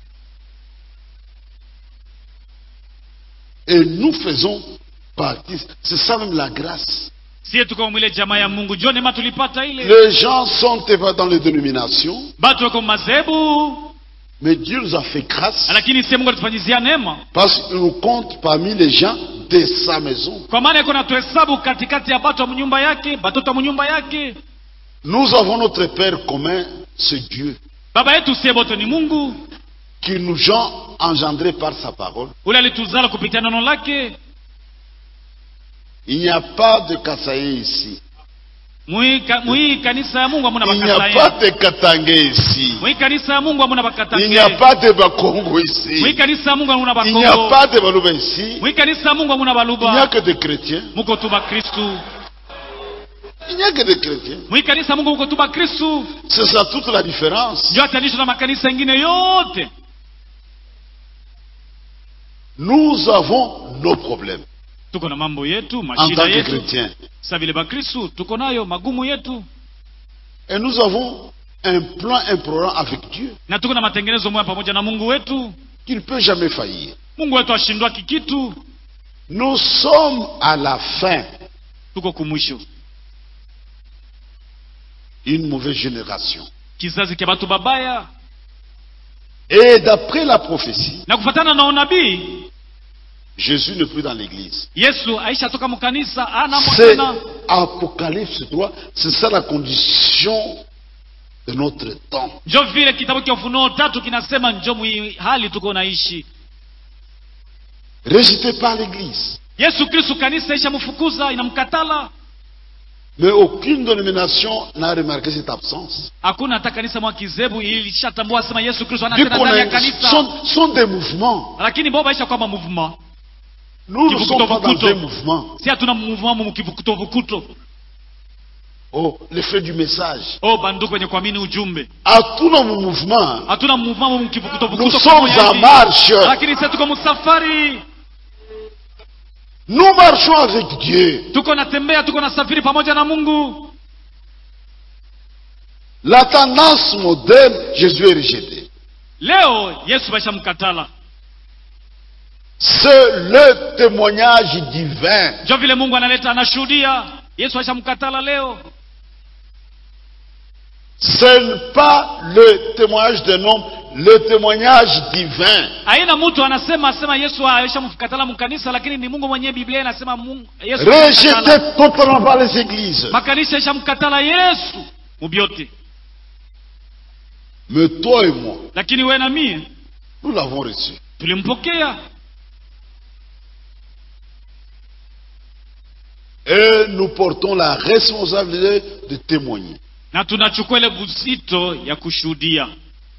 Et nous faisons partie. C'est ça même la grâce. sie tuko mwile jamaa ya mungu jua neema tulipata ile Les gens sont pas dans les dénominations, batu wako madhehebu mais Dieu nous a fait grâce lakini sie mungu alitufanyizia neema parce qu'il nous compte parmi les gens de sa maison. kwa maana iko natuhesabu katikati ya batu wa mnyumba yake batoto wa mnyumba yake Nous avons notre Père commun, c'est Dieu, baba yetu sie bote ni mungu qui nous a engendrés par sa parole. ule alituzala kupitia neno lake Il n'y a pas de Kassaye ici. Mwi ka- mwi kanisa ya mungu hamuna Il n'y a pas bakataye de Katangé ici. mwi kanisa ya mungu hamuna Il n'y a bakatange pas de Bakongo mwi ici. kanisa ya mungu hamuna Il n'y a bakongo pas de Balouba ici. mwi kanisa ya mungu hamuna Il n'y a baluba que des chrétiens. muko tu bakristu Il n'y a que des chrétiens. mwi kanisa ya mungu muko tu bakristu C'est ça toute la différence. ndio atanisho na makanisa ingine yote Nous avons nos problèmes tuko na mambo yetu en mashida tant que yetu chrétiens. sa vile bakristu tuko nayo magumu yetu Et nous avons un plan, un programme avec Dieu na tuko na matengenezo moya pamoja na mungu wetu qui ne peut jamais faillir. mungu wetu ashindwa kikitu Nous sommes à la fin tuko kumwisho une mauvaise génération. kizazi kya batu babaya Et d'après la prophétie, na kufatana na unabii Jésus n'est plus dans l'église. yesu aisha toka mukanisa anamo C'est tena Apocalypse 3, c'est ça la condition de notre temps. njo vile kitabu cha ufunuo tatu kinasema njo mwi hali tuko naishi Rejeté par l'église. yesu kristu kanisa isha mfukuza inamkatala Mais aucune dénomination n'a remarqué cette absence. hakuna hata kanisa mwa kizebu ilishatambua sema yesu kristu ana Vu tena qu'on ndani ya a, kanisa sont, sont des mouvements. lakini bo baisha kwamba mouvement Nous ne Kivukuto, sommes pas dans vukuto. un mouvement. si hatuna mouvement mu kivukuto vukuto Oh, l'effet du message. oh banduku wenye kuamini ujumbe À tous nos mouvements, hatuna mouvement mu kivukuto nous vukuto sommes kama en hivi. marche. lakini sisi tuko musafari Nous marchons avec Dieu. tuko natembea tuko nasafiri pamoja na mungu La tendance moderne, Jésus est rejeté. leo yesu baisha mkatala C'est le témoignage divin. njo vile mungu analeta anashuhudia yesu aisha mkatala leo Ce n'est pas le témoignage d'un homme, le témoignage divin. aina mtu anasema asema yesu aisha mkatala mkanisa lakini ni mungu mwenyewe biblia inasema mungu yesu Rejeté amemkatala. totalement par les églises. makanisa isha mkatala yesu mubyote Mais toi et moi, lakini we na mie nous l'avons reçu. tulimpokea Et nous portons la responsabilité de témoigner. na tunachukua ile buzito ya kushuhudia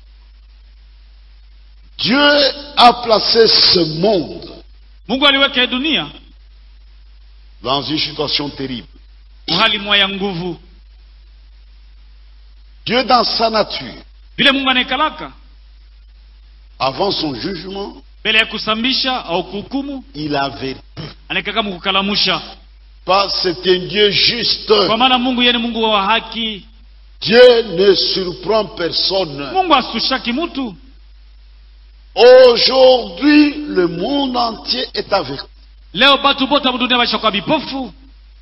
Dieu a placé ce monde mungu aliweka hii dunia dans une situation terrible. uhali mwa ya nguvu Dieu, dans sa nature, vile mungu anaikalaka avant son jugement, mbele ya kusambisha au kuhukumu il avait anaikaka mukukalamusha pas, c'est un Dieu juste. kwa maana mungu yeye ni mungu wa haki Dieu ne surprend personne. mungu asushaki mtu Aujourd'hui, le monde entier est averti. leo batu bote mudunia bashakuwa bipofu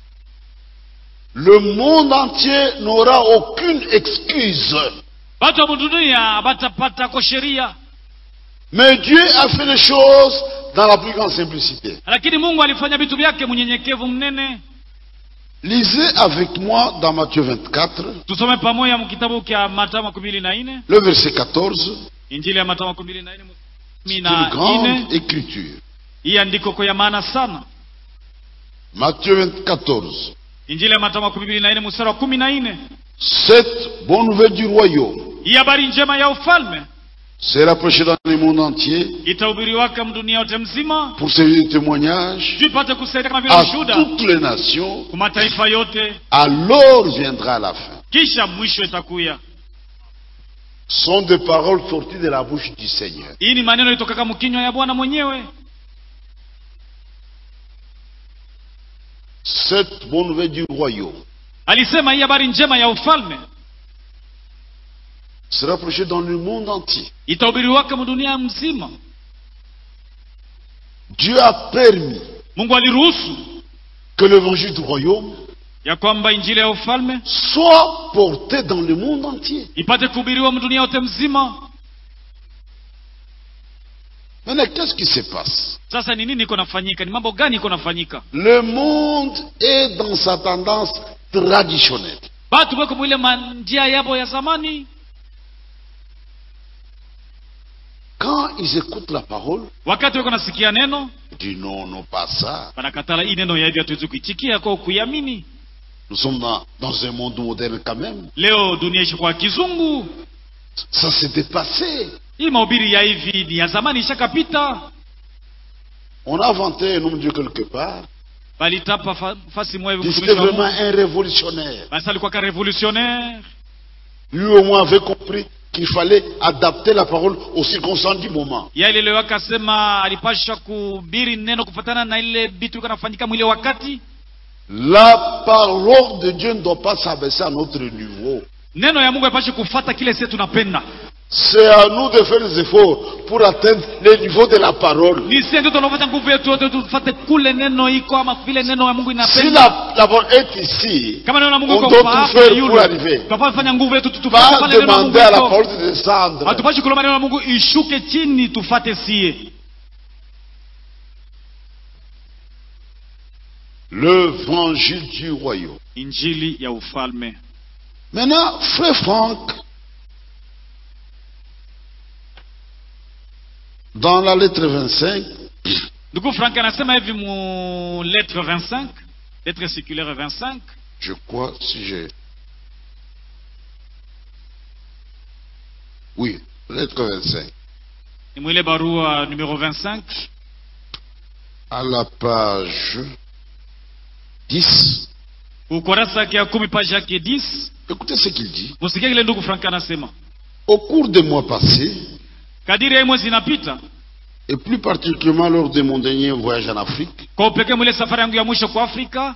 Le monde entier n'aura aucune excuse. batu wa mudunia batapatako sheria Mais Dieu a fait les choses dans la plus grande simplicité. lakini mungu alifanya vitu vyake mnyenyekevu mnene Lisez avec moi dans Matthieu 24, tusome pamoja mkitabu kya matayo makumi mbili na nne le verset 14. injili ya matayo makumi mbili na nne kumi C'est na une grande nne écriture. hii andiko kwa ya maana sana Matthieu 24. injili ya matayo makumi mbili na nne mstari wa kumi na nne Cette bonne nouvelle du royaume hii habari njema ya ufalme sera prêchée dans le monde entier itahubiriwaka mdunia yote mzima pour servir de témoignage juu ipate kusaidia kama vile à ushuhuda toutes les nations. kwa mataifa yote Alors viendra la fin. kisha mwisho itakuya sont des paroles sorties de la bouche du Seigneur. hii ni maneno ilitokaka mkinywa ya bwana mwenyewe Cette bonne nouvelle du royaume alisema hii habari njema ya ufalme sera prêchée dans le monde entier. itahubiriwaka mdunia mzima Dieu a permis mungu aliruhusu que l'évangile du royaume ya kwamba injili ya ufalme soit porté dans le monde entier. ipate kuhubiriwa mdunia yote mzima Maintenant, qu'est-ce qui se passe sasa ni nini iko nafanyika ni mambo gani iko nafanyika Le monde est dans sa tendance traditionnelle. batu weko mwile manjia yabo ya zamani Quand ils écoutent la parole, wakati weko nasikia neno ils disent non, non, pas ça. wanakatala hii neno ya hivi hatuwezi kuitikia kwa kuiamini Nous sommes dans, dans un monde moderne quand même. leo dunia ishakuwa kizungu Ça s'est dépassé. hii mahubiri ya hivi ni ya zamani ishakapita On a inventé un nom de Dieu quelque part. balitapa fa, fasi moja hivi Il était mtumishi wa vraiment Mungu. un révolutionnaire. basi alikuwa ka revolutionnaire Lui au moins avait compris qu'il fallait adapter la parole aux circonstances du moment. ya ile leo akasema alipasha kuhubiri neno kufatana na ile bitu iko nafanyika mwile wakati La parole de Dieu ne doit pas s'abaisser à notre niveau. neno ya mungu haipashe kufata kile sie tunapenda C'est à nous de faire des efforts pour atteindre le niveau de la parole. ni sie ndio tunafata nguvu yetu yote tufate kule neno iko ama vile neno ya mungu Si inapenda la, la parole est ici, kama neno la mungu on iko doit kwa tout hapa faire yule pour arriver. tunafaa fanya nguvu yetu tu- tufate Pas pale neno la mungu demander à la iko parole de descendre. hatupashi kulomba neno la mungu ishuke chini tufate sie L'évangile du royaume. injili ya ufalme Maintenant, frère Franck, dans la lettre 25, ndugu frank anasema hivi mu lettre 25 lettre circulaire 25 je crois, si j'ai. Oui, lettre 25. ni mwile barua numero 25 À la page 10, ukurasa yake ya kumi page yake 10 écoutez ce qu'il dit. musikie kile ndugu frank anasema Au cours des mois passés, kadiri ya hii mwezi inapita et plus particulièrement lors de mon dernier voyage en Afrique, kwa upekee mwile safari yangu ya mwisho kwa afrika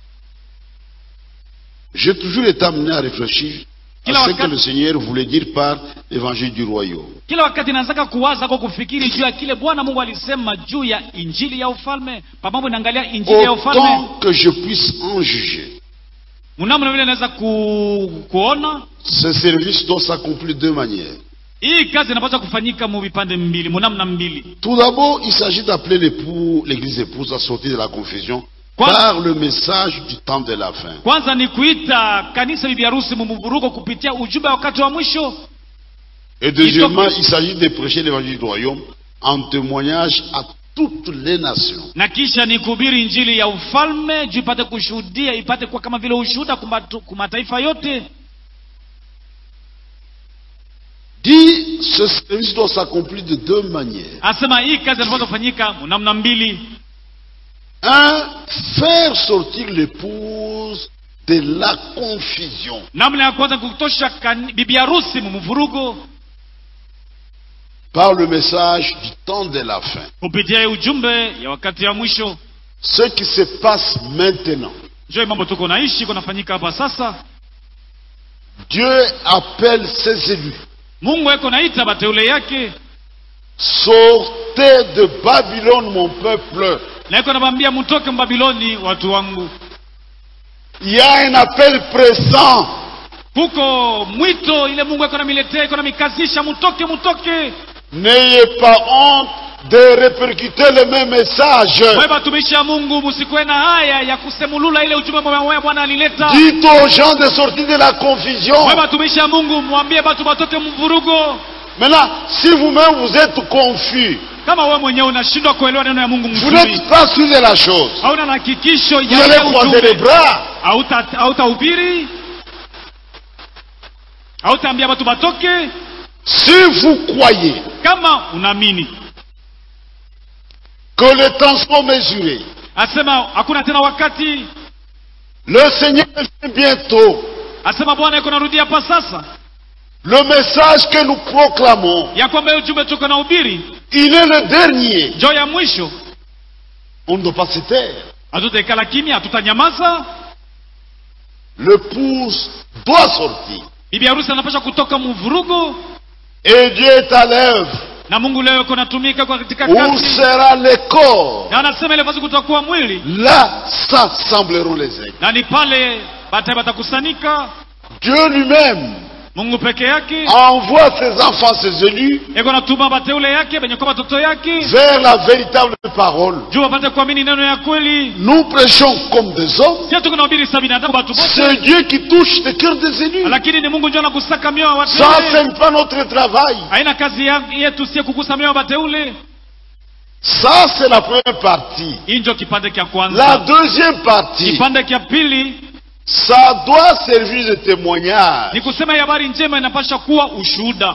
j'ai toujours été amené à réfléchir Kila à ce wakati- que le Seigneur voulait dire par l'évangile du royaume. kila wakati naanzaka kuwaza kwa kufikiri juu ya kile bwana mungu alisema juu ya injili ya ufalme pamoja naangalia injili ya ufalme Autant que je puisse en juger, mnamna vile naweza ku, kuona ce service doit s'accomplir de deux manières. hii kazi inapaswa kufanyika mu vipande mbili munamna mbili Tout d'abord, il s'agit d'appeler l'époux, l'église épouse à sortir de la confusion Quoi par le message du temps de la fin. kwanza ni kuita kanisa bibi harusi mumuvurugo kupitia ujumbe wa wakati wa mwisho Et deuxièmement, il s'agit de prêcher l'évangile du royaume en témoignage à toutes les nations. na kisha ni kuhubiri injili ya ufalme juu ipate kushuhudia ipate kuwa kama vile ushuhuda kumatu- kwa mataifa yote Dit, ce service doit s'accomplir de deux manières. asema hii kazi inapaswa kufanyika namna mbili Un, faire sortir l'épouse de la confusion. namna ya kwanza kutosha kani- bibi harusi mumuvurugo par le message du temps de la fin. kupitia hii ujumbe ya wakati ya mwisho Ce qui se passe maintenant. njo hii mambo tuko naishi kunafanyika hapa sasa Dieu appelle ses élus, mungu eko naita bateule yake sortez de Babylone, mon peuple. na iko nawaambia mtoke mbabiloni watu wangu Il y a un appel pressant. kuko mwito ile mungu iko namiletea iko namikazisha mutoke mutoke N'ayez pas honte de répercuter le même message. mwe batumishi ya mungu musikuwe na haya ya kusemulula ile ujumbe mwe bwana alileta Dites aux gens de sortir de la confusion. mwe batumishi ya mungu mwambie batu batoke mvurugo Maintenant, si vous-même vous êtes confus, kama wewe mwenyewe unashindwa kuelewa neno ya mungu vous mzuri n'êtes pas sûr de la chose. hauna na hakikisho Vous ya allez ile croiser les ujumbe bras. Hauta- hautahubiri hautaambia watu batoke Si vous croyez kama unaamini que les temps sont mesurés, asema hakuna tena wakati le Seigneur vient bientôt. asema bwana yuko narudia hapa sasa Le message que nous proclamons, ya kwamba hiyo ujumbe tuko na ubiri il est le dernier. njoo ya mwisho On ne doit pas se taire. hatutaikala kimya hatutanyamaza L'épouse doit sortir. bibi harusi anapasha kutoka mvurugo Et Dieu est à l'œuvre. na mungu leo yuko natumika kwa katika Où kazi sera le corps na anasema ile fasi kutakuwa mwili Là s'assembleront les aigles. na ni pale baadaye batakusanika Dieu lui-même mungu peke yake envoie ses enfants, ses élus, eko natuma bateule yake benye kwa batoto yake vers la véritable parole. juu wapate kuamini neno ya kweli Nous prêchons comme des hommes. sio tuko nahubiri sa binadamu batu bote C'est Dieu qui touche le cœur des élus. lakini ni mungu ndio anakusaka mioyo ya Ça, wateule ce n'est pas notre travail. haina kazi ya- yetu sie kugusa mioyo ya bateule Ça, c'est la première partie. hii ndio kipande kya La kwanza deuxième partie, kipande kya pili ça doit servir de témoignage. ni kusema hii habari njema inapasha kuwa ushuhuda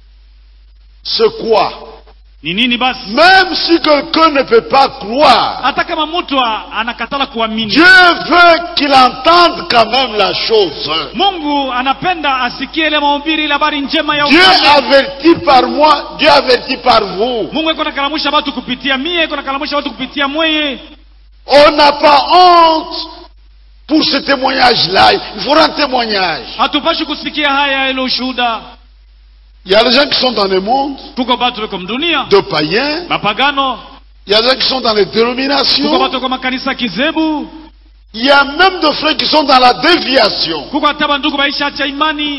C'est quoi ni nini basi Même si quelqu'un ne peut pas croire, hata kama mtu a- anakatala kuamini Dieu veut qu'il entende quand même la chose. mungu anapenda asikie ile mahubiri ile habari njema ya Dieu ufalme. avertit par moi, Dieu avertit par vous. mungu iko nakalamusha watu kupitia mie iko nakalamusha watu kupitia mweye On n'a pas honte pour ce témoignage-là. Il faut un témoignage. hatupashi kusikia haya ile ushuhuda Il y a des gens qui sont dans le monde tuko batu beko mdunia de païens. mapagano Il y a des gens qui sont dans les tuko dénominations. batu kwa makanisa kizebu Il y a même des frères qui sont dans la déviation, kuko hata bandugu baisha acha imani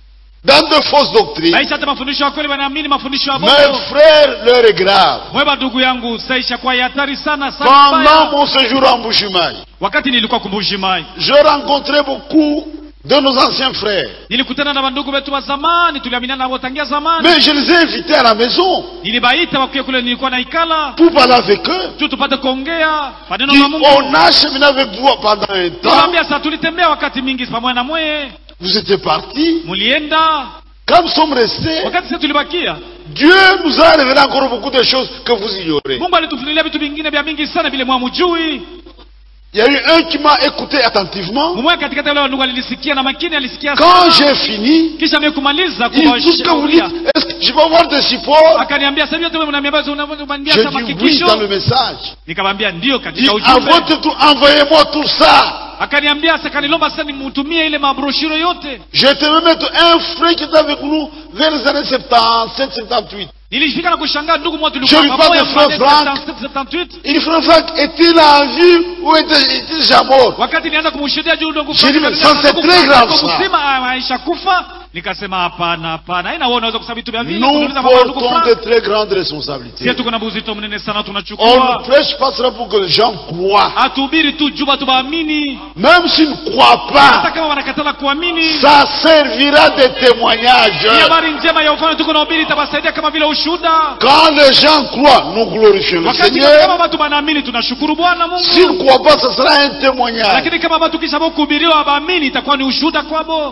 dans de fausses doctrines. baisha hata mafundisho ya kweli wanaamini mafundisho ya Mes bongo frères, l'heure est grave. mweba ndugu yangu saisha kwa ya hatari sana sana Pendant mbaya. mon séjour en Bouchimai, wakati nilikuwa kumbushimai je rencontrais beaucoup de nos anciens frères. nilikutana na bandugu wetu wa zamani tuliaminiana nabo tangia zamani Mais je les ai invités à la maison nilibaita wakuye kule nilikuwa naikala pour parler avec eux. tu tupate kuongea maneno Puis ya mungu on a cheminé avec vous pendant un temps. tunaambia sasa tulitembea wakati mingi pamoja na mweye Vous étiez partis. mulienda Quand nous sommes restés, wakati sisi tulibakia Dieu nous a révélé encore beaucoup de choses que vous ignorez. mungu alitufunulia vitu vingine vya mingi sana vile mwamujui Il y a eu un qui m'a écouté attentivement. mmoja katikati ya wale wandugu alilisikia na makini alisikia Quand sana j'ai fini, kisha mimi kumaliza il dit tout ce que vous dites, kuwashauria est-ce que je vais avoir des supports akaniambia sasa hivi mnaniambia unaniambia Je hata dis oui makikisho dans le message. nikamwambia ndio Il katika dit, envoie ujumbe tout- envoyez-moi tout ça. akaniambia sasa kanilomba sasa nimtumie ile mabroshuro yote J'étais même mettre un frère qui était avec nous vers les années 77, 78. nilifika na kushangaa ndugu mmoja Je tulikuwa lui parle pamoja de frère mwaka Frank. 77 Il dit, frère Franck, est-il en vie ou est-il est-il déjà mort wakati nianza kumshuhudia juu ndugu J'ai dit, Frank, mais ça, c'est ndugu très Frank grave, yuko ça. mzima ah, aisha kufa nikasema hapana hapana haina wewe unaweza kusema vitu vya vile Nous kuniuliza mama ndugu portons Frank de très grandes responsabilités. sisi tuko na buzito mnene sana On tunachukua ne prêche pas cela pour que les gens croient. hatuhubiri tu juu watu waamini Même s'ils ne croient hata pas, kama wanakatala kuamini ça servira de témoignage. ni habari njema ya ufalme tuko nahubiri itabasaidia kama vile ushuhuda Quand les gens croient, nous glorifions le wakati kama Seigneur. watu wanaamini tunashukuru bwana S'ils mungu ne croient pas, ce sera un témoignage. lakini kama watu kisha kuhubiriwa waamini itakuwa ni ushuhuda kwabo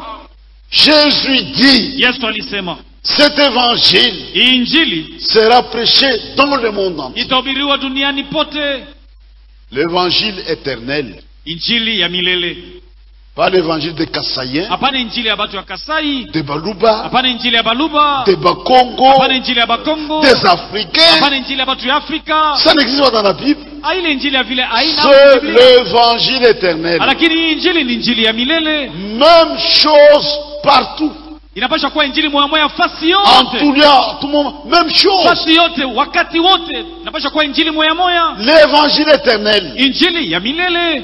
Jésus dit, yesu alisema cet évangile hii injili sera prêché dans le monde entier. itahubiriwa duniani pote L'évangile éternel, injili ya milele pas l'évangile des Kassaïens, hapana injili ya batu ya kasai des Baluba, hapana injili ya baluba des Bakongo, hapana injili ya bakongo des Africains. hapana injili ya batu ya afrika Ça n'existe pas dans la Bible. Ah, ile injili ya vile aina C'est l'évangile éternel. lakini hii injili ni injili ya milele Même chose partout. inapaswa kuwa injili moya moya fasi En tout yote lieu, à tout moment, même chose. fasi yote wakati wote inapaswa kuwa injili moya moya L'évangile éternel. injili ya milele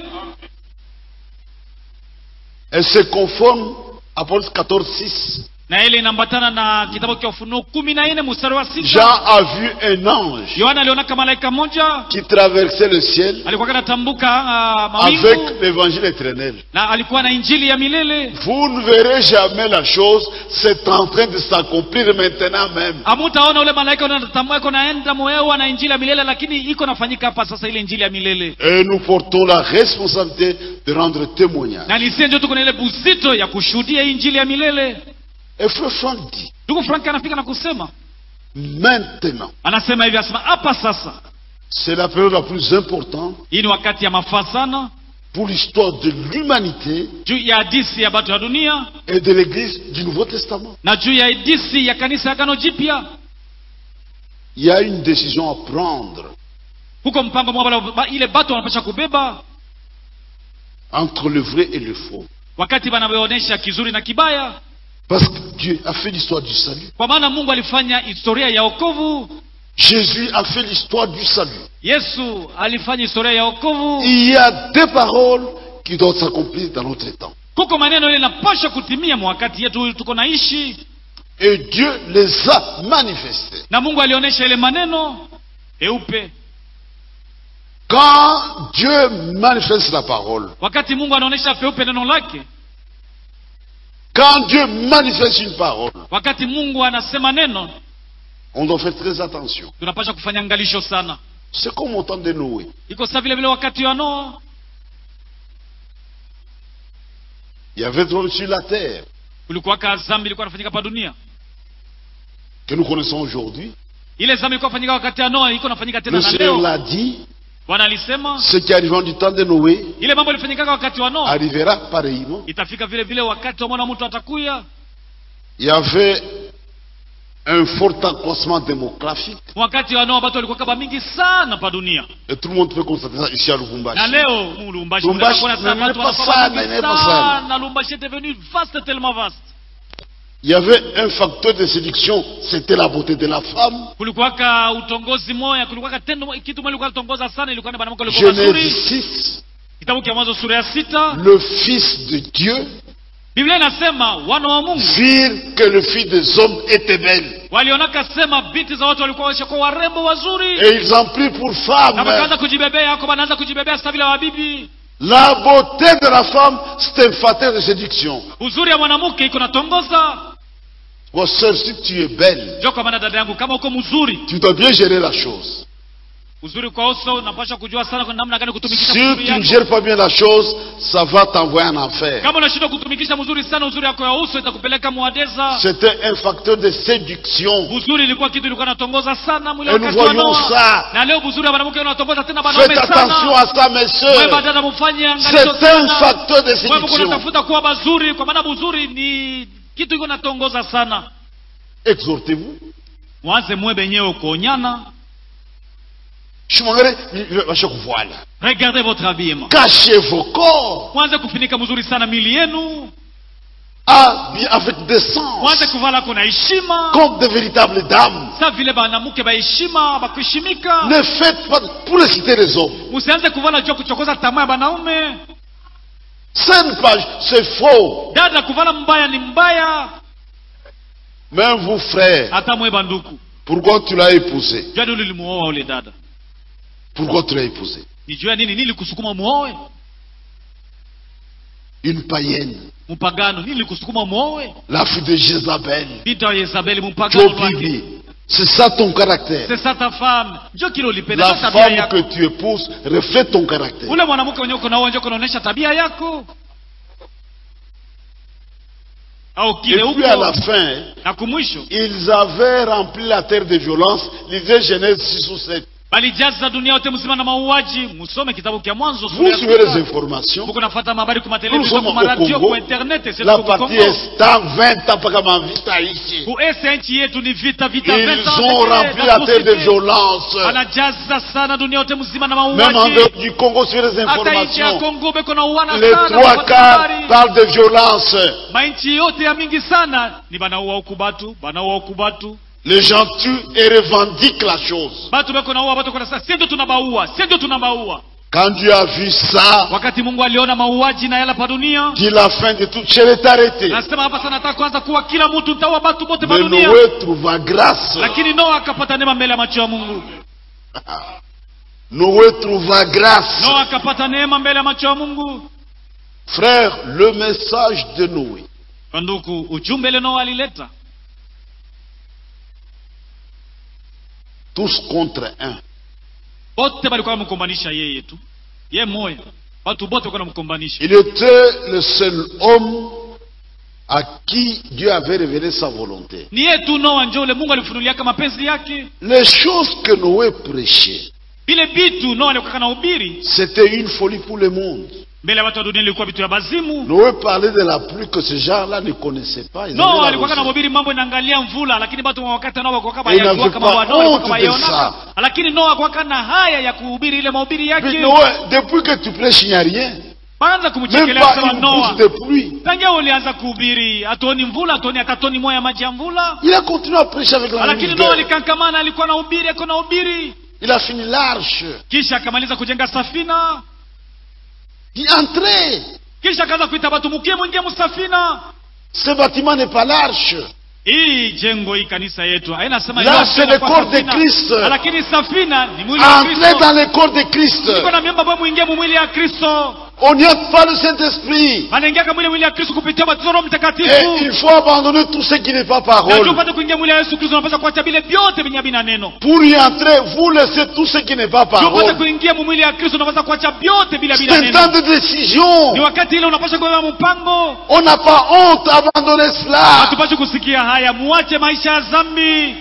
Elle se conforme à Apocalypse 14, 6. na ile inaambatana na kitabu cha ufunuo kumi na nne mstari wa Jean sita a vu un ange yohana alionaka malaika moja qui traversait le ciel alikuwa kanatambuka uh, avec mawingu l'évangile éternel. na alikuwa na injili ya milele Vous ne verrez jamais la chose, c'est en train de s'accomplir maintenant même. hamutaona ule malaika unatambua iko naenda moyao na injili ya milele lakini iko nafanyika hapa sasa ile injili ya milele Et nous portons la responsabilité de rendre témoignage. na nisie ndio tuko na ile buzito ya kushuhudia hii injili ya milele Et Frère Franck dit, ndugu frank anafika na kusema maintenant, anasema hivi anasema hapa sasa c'est la période la plus importante hii ni wakati ya mafaa sana pour l'histoire de l'humanité juu ya hadisi ya batu ya dunia et de l'Église du Nouveau Testament. na juu ya hadisi ya kanisa ya gano jipya Il y a une décision à prendre huko mpango mwabala ba- ile batu wanapasha kubeba entre le vrai et le faux. wakati banavyoonyesha kizuri na kibaya Parce que Dieu a fait l'histoire du salut. kwa maana mungu alifanya historia ya okovu Jésus a fait l'histoire du salut. yesu alifanya historia ya okovu Il y a des paroles qui doivent s'accomplir dans notre temps. kuko maneno ile inapasha kutimia mwakati yetu tuko naishi Et Dieu les a manifestés. na mungu alionyesha ile maneno eupe Quand Dieu manifeste la parole, wakati mungu anaonyesha peupe neno lake quand Dieu manifeste une parole, wakati mungu anasema neno on doit faire très attention. tunapasha kufanya angalisho sana C'est comme au temps de Noé. iko saa vile vile wakati wa noa Il y avait trop sur la terre kulikuwaka zambi ilikuwa nafanyika pa dunia que nous connaissons aujourd'hui. ile zambi ilikuwa nafanyika wakati ya noa iko nafanyika tena Le na Seigneur leo l'a dit, bwana alisema ce qui arrivera du temps de Noé ile mambo ilifanyikaka wakati wa noa arrivera pareillement. itafika vile vile wakati wa mwana mtu atakuya Il y avait un fort accroissement démographique. wakati wa noa batu walikuwa kaba mingi sana pa dunia Et tout le monde peut constater ça ici à na Lubumbashi. leo mu Lubumbashi Lubumbashi, mnaweza kuona mais sasa watu n'est pas wanakuwa ça, mingi mais n'est pas ça. sana Lubumbashi est devenu vaste tellement vaste Il y avait un facteur de séduction, c'était la beauté de la femme. kulikuwaka utongozi moya kulikuwaka tendo kitu moja ilikuwa tongoza sana ilikuwa ni banamuke walikuwa mazuri Genèse 6, kitabu cha mwanzo sura ya sita le Fils de Dieu biblia inasema wana wa mungu virent que le Fils des hommes était belle. walionaka sema binti za watu walikuwa washakuwa warembo wazuri Et ils en prirent pour na femme. wakaanza kujibebea yako wanaanza kujibebea sasa vile wabibi La beauté de la femme, c'est un facteur de séduction. uzuri ya mwanamke iko natongoza Mon soeur, si tu es belle, jo kwa maana dada yangu kama uko mzuri tu dois bien gérer la chose. uzuri kwa uso unapasha kujua sana kwa namna gani kutumikisha Si uzuri tu ne yako gères pas bien la chose, ça va t'envoyer en enfer. kama unashindwa kutumikisha mzuri sana uzuri yako ya uso itakupeleka mwadeza C'était un facteur de séduction. uzuri ilikuwa kitu ilikuwa natongoza sana mwili Et nous wakati wa voyons Noa. ça. na leo uzuri wa mwanamke unatongoza tena Faites wanaume attention sana à ça, mes wewe soeurs. badala mfanye angalisho C'est un sana facteur de wewe mko séduction. unatafuta kuwa bazuri kwa maana buzuri ni kitu iko natongoza sana Exhortez-vous. mwanze mwe benyewe kuonyana Je m'en vais à chaque voile. regardez votre habillement Cachez vos corps mwanze kufinika mzuri sana mili yenu habillés avec décence, mwanze kuvala kuna heshima comme de véritables dames. sa vile banamuke baheshima bakuheshimika Ne faites pas pour les citer les hommes. musianze kuvala jua kuchokoza tamaa ya banaume C'est une page, c'est faux. dada kuvala mbaya ni mbaya Même vous, frères, hata mwe banduku pourquoi tu l'as épousé jua nini ulimuoa ule dada Pourquoi tu l'as épousé ni jua nini nini kusukuma muoe Une païenne, mpagano nini kusukuma muoe la fille de Jézabel, binti wa Yezabeli mpagano wake Jobibi. C'est ça ton caractère. c'est ça ta femme njo kile ulipenda La njo tabia femme yako que tu épouses reflète ton caractère. ule mwanamke mwenye uko nao njo kunaonyesha tabia yako au Et kile puis à la uko fin, na kumwisho ils avaient rempli la terre de violence. Lisez Genèse 6 ou 7. balijaza dunia yote mzima na mauaji musome kitabu kya mwanzo sura Vous ya suivez les sita. informations. muko nafata mabari kuma Nous television sommes kuma au radio Congo. kwa internet sisi La tuko Kongo. partie est en 20 ans mpaka mavita ici. kuese nchi yetu ni vita vita Ils vita ont rempli la terre de violence. anajaza sana dunia yote mzima na Même en mauaji dehors du Congo, suivez les hata nchi ya informations. Kongo beko na uwana Les sana trois wapata quarts habari. parlent de violence. mainchi yote ya mingi sana ni banaua huku batu banaua huku batu Les gens tuent et revendiquent la chose. batu beko naua batu kona sasa ndio tunabaua si ndio tunabaua Quand Dieu a vu ça, wakati Mungu aliona mauaji na yala pa dunia dit la fin de toute chair est arrêtée. nasema hapa sana nataka kwanza kuwa kila mtu ntaua batu bote pa Mais dunia Noé trouva grâce. lakini Noa akapata neema mbele ya macho ya Mungu Noé trouva grâce. Noa akapata neema mbele ya macho ya Mungu Frère, le message de Noé, Kwa ndugu ujumbe ile Noa alileta tous contre un. bote balikuwa namkombanisha yeye tu ye moya watu bote walikuwa namkombanisha Il était le seul homme à qui Dieu avait révélé sa volonté. ni yeye tu Noa njo ule Mungu alifunuliaka mapenzi yake Les choses que Noé prêchait, vile vitu Noa alikuwa na ubiri c'était une folie pour le monde. mbele ya watu wa dunia ilikuwa vitu ya bazimu Noé parlait de la pluie que ces gens-là ne connaissaient pas. Ils Noa avaient la alikuwa na raison. ubiri mambo inaangalia mvula lakini watu wa wakati nao walikuwa kama Et il ya n'avait kama pas wadau walikuwa kama honte de yaonaka lakini Noa alikuwa na haya ya kuhubiri ile mahubiri Puis yake Noé, depuis que tu prêches, il n'y a rien. kwanza Même kumchekelea pas kusema une Noa goutte de pluie. tangia ulianza kuhubiri hatuoni mvula hatuoni hata toni moja ya maji ya mvula Il a continué à prêcher avec la lakini même Noa vigueur. alikankamana alikuwa na ubiri ako na ubiri Il a fini l'arche. kisha akamaliza kujenga safina Il entrait. kisha akaanza kuita watu mukie mwingie msafina Ce bâtiment n'est pas l'arche. hii jengo hii kanisa yetu haina sema Là, yote c'est le inakuwa corps de safina. Christ. lakini safina ni mwili wa Entrez Kristo dans le corps de Christ. Niko na miamba ambayo mwingie mu mwili ya Kristo On n'y a pas le Saint-Esprit. anaingia mwili mwili ya Kristo kupitia ubatizo wa Roho Et Mtakatifu il faut abandonner tout ce qui n'est pas na parole. tupate kuingia mwili ya Yesu Kristo unapaswa kuacha vile vyote vyenye havina neno Pour y entrer, vous laissez tout ce qui n'est pas tupate parole. kuingia mu mwili ya Kristo unapaswa kuacha vyote vile C'est havina un neno temps de décision. ni wakati ile unapaswa kubeba mpango On n'a pas honte à abandonner cela. hatupaswi kusikia haya muache maisha ya dhambi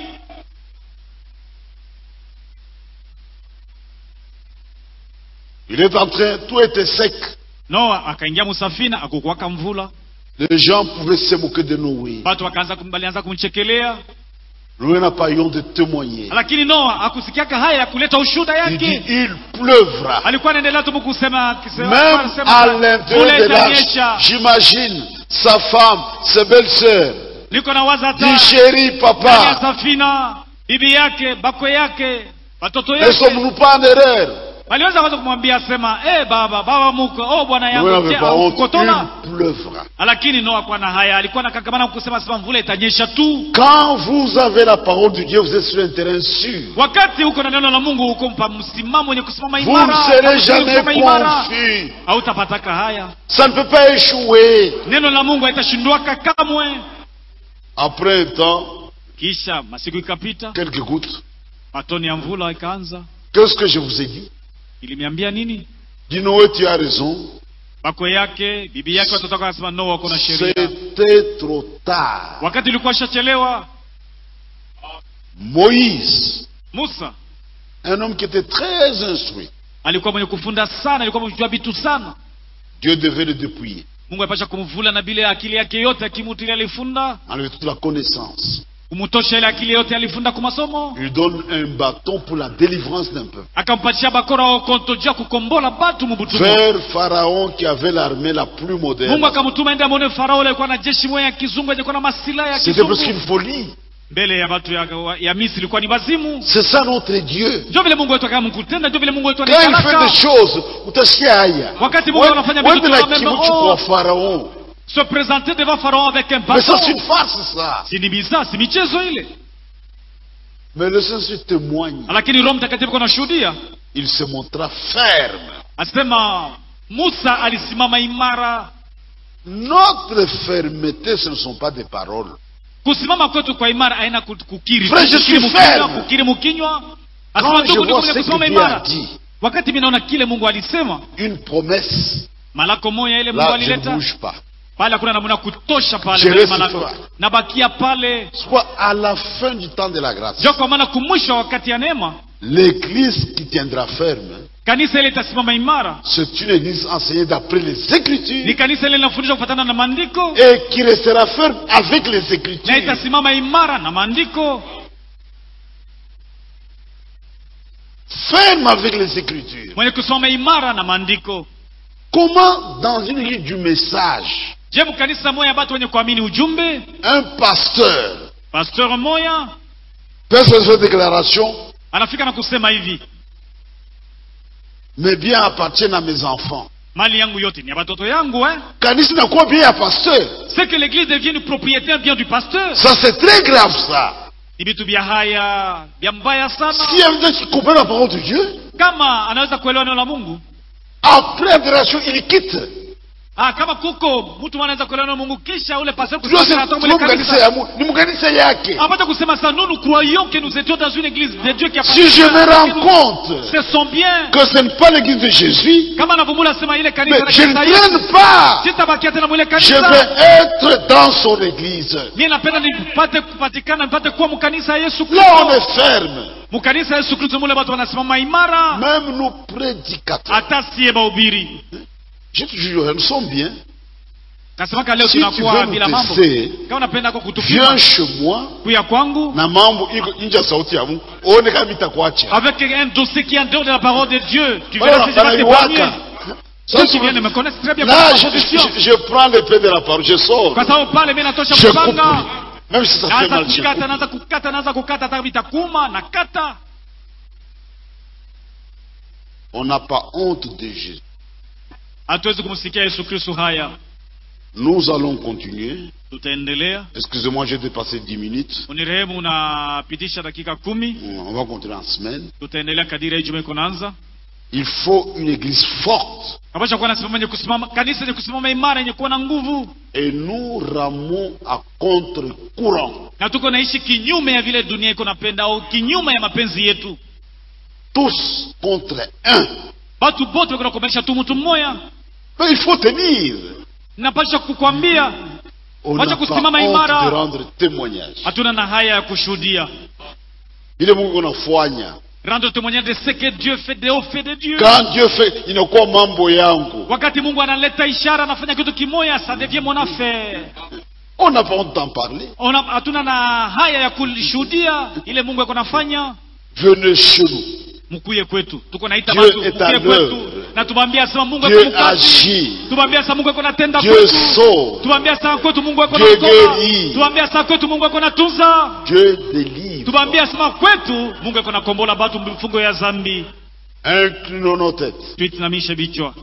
Il est en train, tout était sec. Noa akaingia musafina akukuwaka mvula Les gens pouvaient se moquer de Noé. watu wakaanza kum- walianza kumchekelea Noé n'a pas eu honte de témoigner. lakini Noa akusikiaka haya ya kuleta ushuda Il dit, yake il pleuvra. alikuwa anaendelea tu kusema akisema- Même akisema, à "Mvula l'intérieur de itanyesha." l'arche, j'imagine sa femme, ses belles-sœurs, niko na waza dit hata chéri ndani ya papa, safina bibi yake bakwe yake watoto ne yake sommes-nous pas en erreur waliweza kwanza kumwambia sema eh baba baba muko oh bwana Noé yangu n'avait je, pas honte, haukukotona il pleuvra. lakini Noa kwa na haya alikuwa nakakamana kusema sema mvula itanyesha tu Quand vous avez la parole de Dieu, vous êtes sur un terrain sûr. wakati huko na neno la Mungu huko mpa msimamo wenye kusimama Vous imara ne serez Hakuwezi jamais kusimama imara confus. hautapataka haya Ça ne peut pas échouer. neno la Mungu haitashindwaka kamwe Après un temps, kisha masiku ikapita quelques gouttes. matoni ya mvula ikaanza Qu'est-ce que je vous ai dit ilimiambia nini Dis Noé, tu as raison. bakwe yake bibi yake watoto wake wanasema Noa kuna sheria C'était trop tard. wakati ilikuwa shachelewa Moïse, Musa un homme qui était très instruit, alikuwa mwenye kufunda sana alikuwa mwenye kujua vitu sana Dieu devait le dépouiller, mungu apasha kumvula na bile akili yake yote akimutu ile alifunda enlever toute la connaissance. kumutosha ile akili yote alifunda kwa masomo Il lui donne un bâton pour la délivrance d'un peuple. akampatia bakora okonto juu ya kukombola batu mubutumu Vers Pharaon qui avait l'armée la plus mungu moderne. akamutuma ende amwone farao ule alikuwa na jeshi moya ya kizungu alikuwa na masilaha ya C'était presque kizungu une folie. mbele ya watu ya, ya misri ilikuwa ni bazimu C'est ça notre Dieu. ndio vile mungu wetu akama mkutenda ndio vile mungu wetu Quand il fait anakalaka des choses, utasikia haya. Wakati Mungu anafanya vitu Wewe na tunamwambia, kimuchu oh. kwa Pharaon. se présenter devant pharaon avec un Mais ça bâton c'est une farce ça. si ni bizaa si michezo ile Mais le Saint-Esprit témoigne. lakini roho mtakatifu kuna shuhudia Il se montra ferme. asema musa alisimama imara Notre fermeté, ce ne sont pas des paroles. kusimama kwetu kwa imara aina ku- kukiri Frère, je kukiri suis mukinywa, ferme. kukiri mukinywa Quand asema je ndugu ndugu vois mwenye ce kusimama que Dieu a imara dit, wakati mi naona kile mungu alisema une promesse, malako moya ile mungu là, je ne alileta bouge pas. pale hakuna namna kutosha pale Je mbele reste malako froid. nabakia pale Soit à la fin du temps de la grâce. ndio kwa maana kumwisho wa wakati ya neema L'église qui tiendra ferme, kanisa ile itasimama imara c'est une église enseignée d'après les ni Écritures kanisa ile linafundisha kufatana na maandiko et qui restera ferme avec les na Écritures. itasimama imara na maandiko Ferme avec les Écritures. mwenye kusoma imara na maandiko Comment, dans une église du message, je mkanisa moya batu wenye kuamini ujumbe un pasteur pasteur moya peut se faire déclaration anafika na kusema hivi Mes biens appartiennent à mes enfants. mali yangu yote ni ya batoto yangu hein? Kanisa inakuwa bien ya pasteur. c'est que l'église devient une propriété bien du pasteur Ça, c'est très grave, ça. ni vitu vya haya vya mbaya sana Si un gens qui comprend la parole de Dieu, kama anaweza kuelewa neno la mungu après adoration, il quitte. ah, kama kuko mtu anaweza kuelewa neno la mungu kisha ule pasteur Ndio kusema sasa atoka mwile tuko kanisa kanisa ya Mungu. Ni mkanisa yake. apata kusema ça nous nous croyons que nous étions dans une église de Dieu qui a Si je me rends compte c'est son bien que ce n'est pas l'église de Jésus, kama anavyomula sema ile mais kanisa la je ne kanisa yetu traîne pas. sitabakia tena mwile Je kanisa veux être dans son église. mimi napenda nipate kupatikana nipate kuwa mkanisa ya Yesu Là, on Kristo est ferme. mkanisa ya Yesu Kristo mule watu wanasimama imara Même nos prédicateurs. hata sie bahubiri Je te jure, nous sommes bien. nasemaka leo Si tu tunakuwa veux bila nous mambo tester, kama unapenda kwa kutupima viens chez moi kuya kwangu na mambo iko nje ya sauti ya Mungu. Uone kama itakuacha. avec un dossier qui est en dehors de la parole de Dieu tu Voilà, verras si je vais banaiwaka. témoigner Ça, ceux tu qui viennent de vois. me connaissent très bien Là, kwa je, position je, je prends l'épée de la parole, je sors. kwa sababu pale mimi natosha Je coupe. kupanga Même si ça fait naanza mal, je kukata coupe. naanza kukata naanza kukata hata vitakuma na kata On n'a pas honte de Jésus. hatuwezi kumsikia Yesu Kristo haya Nous allons continuer. tutaendelea Excusez-moi, j'ai dépassé 10 minutes. unirehemu unapitisha dakika kumi On va continuer en semaine. tutaendelea kadiri hii juma iko naanza Il faut une église forte. kapasha kuwa nasimama yenye kusimama kanisa yenye kusimama imara yenye kuwa na nguvu Et nous ramons à contre-courant. na tuko naishi kinyume ya vile dunia iko napenda au kinyume ya mapenzi yetu Tous contre un. batu bote wako nakubanisha tu mtu mmoja Mais il faut tenir. napasha kukwambia On Wacha n'a pas kusimama honte imara. de rendre témoignage. hatuna na haya ya kushuhudia Il est Mungu unafanya. rendre témoignage de ce que Dieu fait de au fait de Dieu Quand Dieu fait, inakuwa mambo yangu. wakati Mungu analeta ishara anafanya kitu kimoya ça devient mon affaire On n'a pas honte d'en parler. Ona- hatuna na haya ya kulishuhudia ile Mungu ako nafanya Venez chez nous. mkuye kwetu tuko naita Dieu watu est mkuye à kwetu l'œuvre. na tubambia sema Mungu Dieu ako mkazi agit. tubambia sema Mungu ako natenda Dieu kwetu sauve. tubambia sema kwetu Mungu ako Dieu naokoa guérit. tubambia sema kwetu Mungu ako natunza Dieu délivre. tubambia sema kwetu Mungu ako nakombola batu mfungo ya zambi Inclinons nos têtes. tuitinamishe vichwa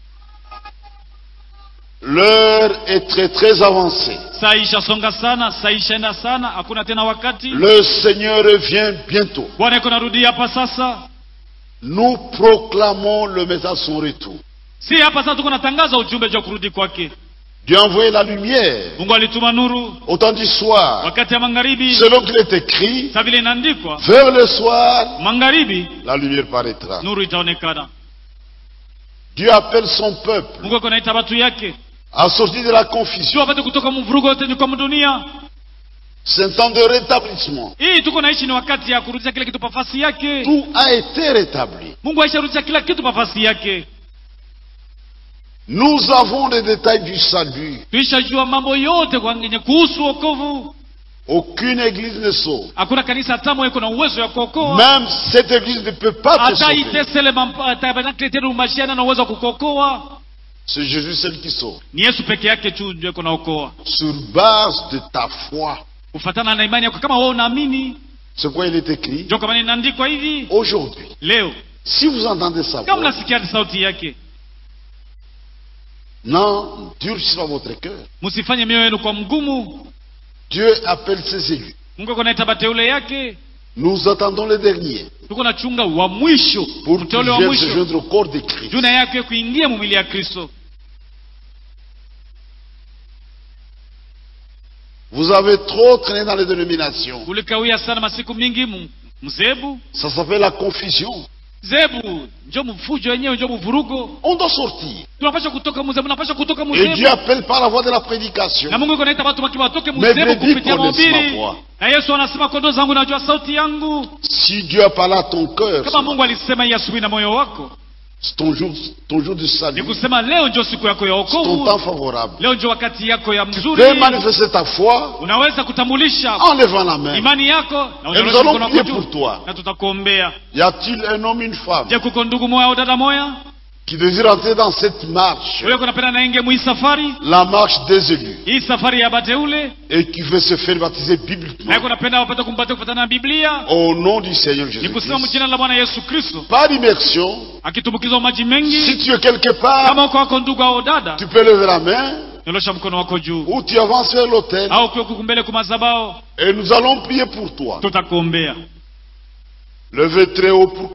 L'heure est très très avancée. saa ishasonga sana saa ishaenda sana hakuna tena wakati Le Seigneur revient bientôt. Bwana iko narudia hapa sasa Nous proclamons le message de son retour. si hapa sasa tuko natangaza ujumbe juu ya kurudi kwake Dieu a envoyé la lumière Mungu alituma nuru au temps du soir. wakati ya magharibi Selon qu'il est écrit, sa vile inaandikwa vers le soir, magharibi la lumière paraîtra. nuru itaonekana Dieu appelle son peuple Mungu ako naita watu yake à sortir de la confusion. sio wapate kutoka mvurugo yote ni kwa dunia C'est un temps de rétablissement. hii tuko naishi ni wakati ya kurudisha kila kitu pafasi yake Tout a été rétabli. Mungu aisharudisha kila kitu pafasi yake Nous avons les détails du salut. tuishajua mambo yote kwa yenye kuhusu wokovu Aucune église ne sauve. hakuna kanisa hata iko na uwezo ya kuokoa Même cette église ne peut pas te hata sauver. itesele mam- tabernakle tena umashiana na uwezo wa kukuokoa C'est Jésus seul qui sauve. ni yesu peke yake tu ndio iko naokoa Sur base de ta foi. kufatana na imani yako kama wewe unaamini C'est quoi il est écrit ndio kama inaandikwa hivi Aujourd'hui, leo si vous entendez sa kama voix, mnasikia sauti yake n'endurcissez pas votre cœur. msifanye mioyo yenu kwa mgumu Dieu appelle ses élus. mungu ako naita bateule yake Nous attendons les derniers tuko na chunga wa mwisho pour qu'ils mteule wa viennent se mwisho joindre au corps de Christ. juu na yake kuingia mumili ya kristo Vous avez trop traîné dans les dénominations. kulikawia sana masiku mingi mu- mzebu Ça s'appelle la confusion. zebu njo mfujo wenyewe njo mvurugo On doit sortir. tunapasha kutoka muzebu napasha kutoka Et muzebu Dieu appelle par la voie de la prédication. na mungu iko naita watu waki watoke Mais muzebu brebis kupitia connaissent mahubiri ma voix. na yesu anasema kondoo zangu najua sauti yangu Si Dieu a parlé à ton cœur, kama mungu alisema hii asubuhi na moyo wako c'est ton jour, ton jour de ni salut, kusema leo njo siku yako ya c'est ton wokovu temps favorable. leo njo wakati yako ya Tu mzuri peux manifester ta foi unaweza kutambulisha en levant la main. imani yako na Et nous unyorosha allons mkono prier wako pour juu toi. na tutakuombea Y a-t-il un homme, une femme je kuko ndugu moya au dada moya qui désire entrer dans cette marche, ule kunapenda nainge mwii safari la marche des élus, hii safari ya bateule et qui veut se faire baptiser naye bibliquement kunapenda wapate kumpatia kufatana na biblia au nom du Seigneur ni kusema Jésus-Christ, mjina la bwana yesu kristo par immersion, akitumbukizwa maji si mengi tu es quelque part, kama uko wako ndugu au dada tu peux lever la main nyolosha mkono wako juu ou tu avances vers l'autel au ukiwa kuku mbele kumazabao et nous allons prier pour toi. tutakuombea Levez très haut pour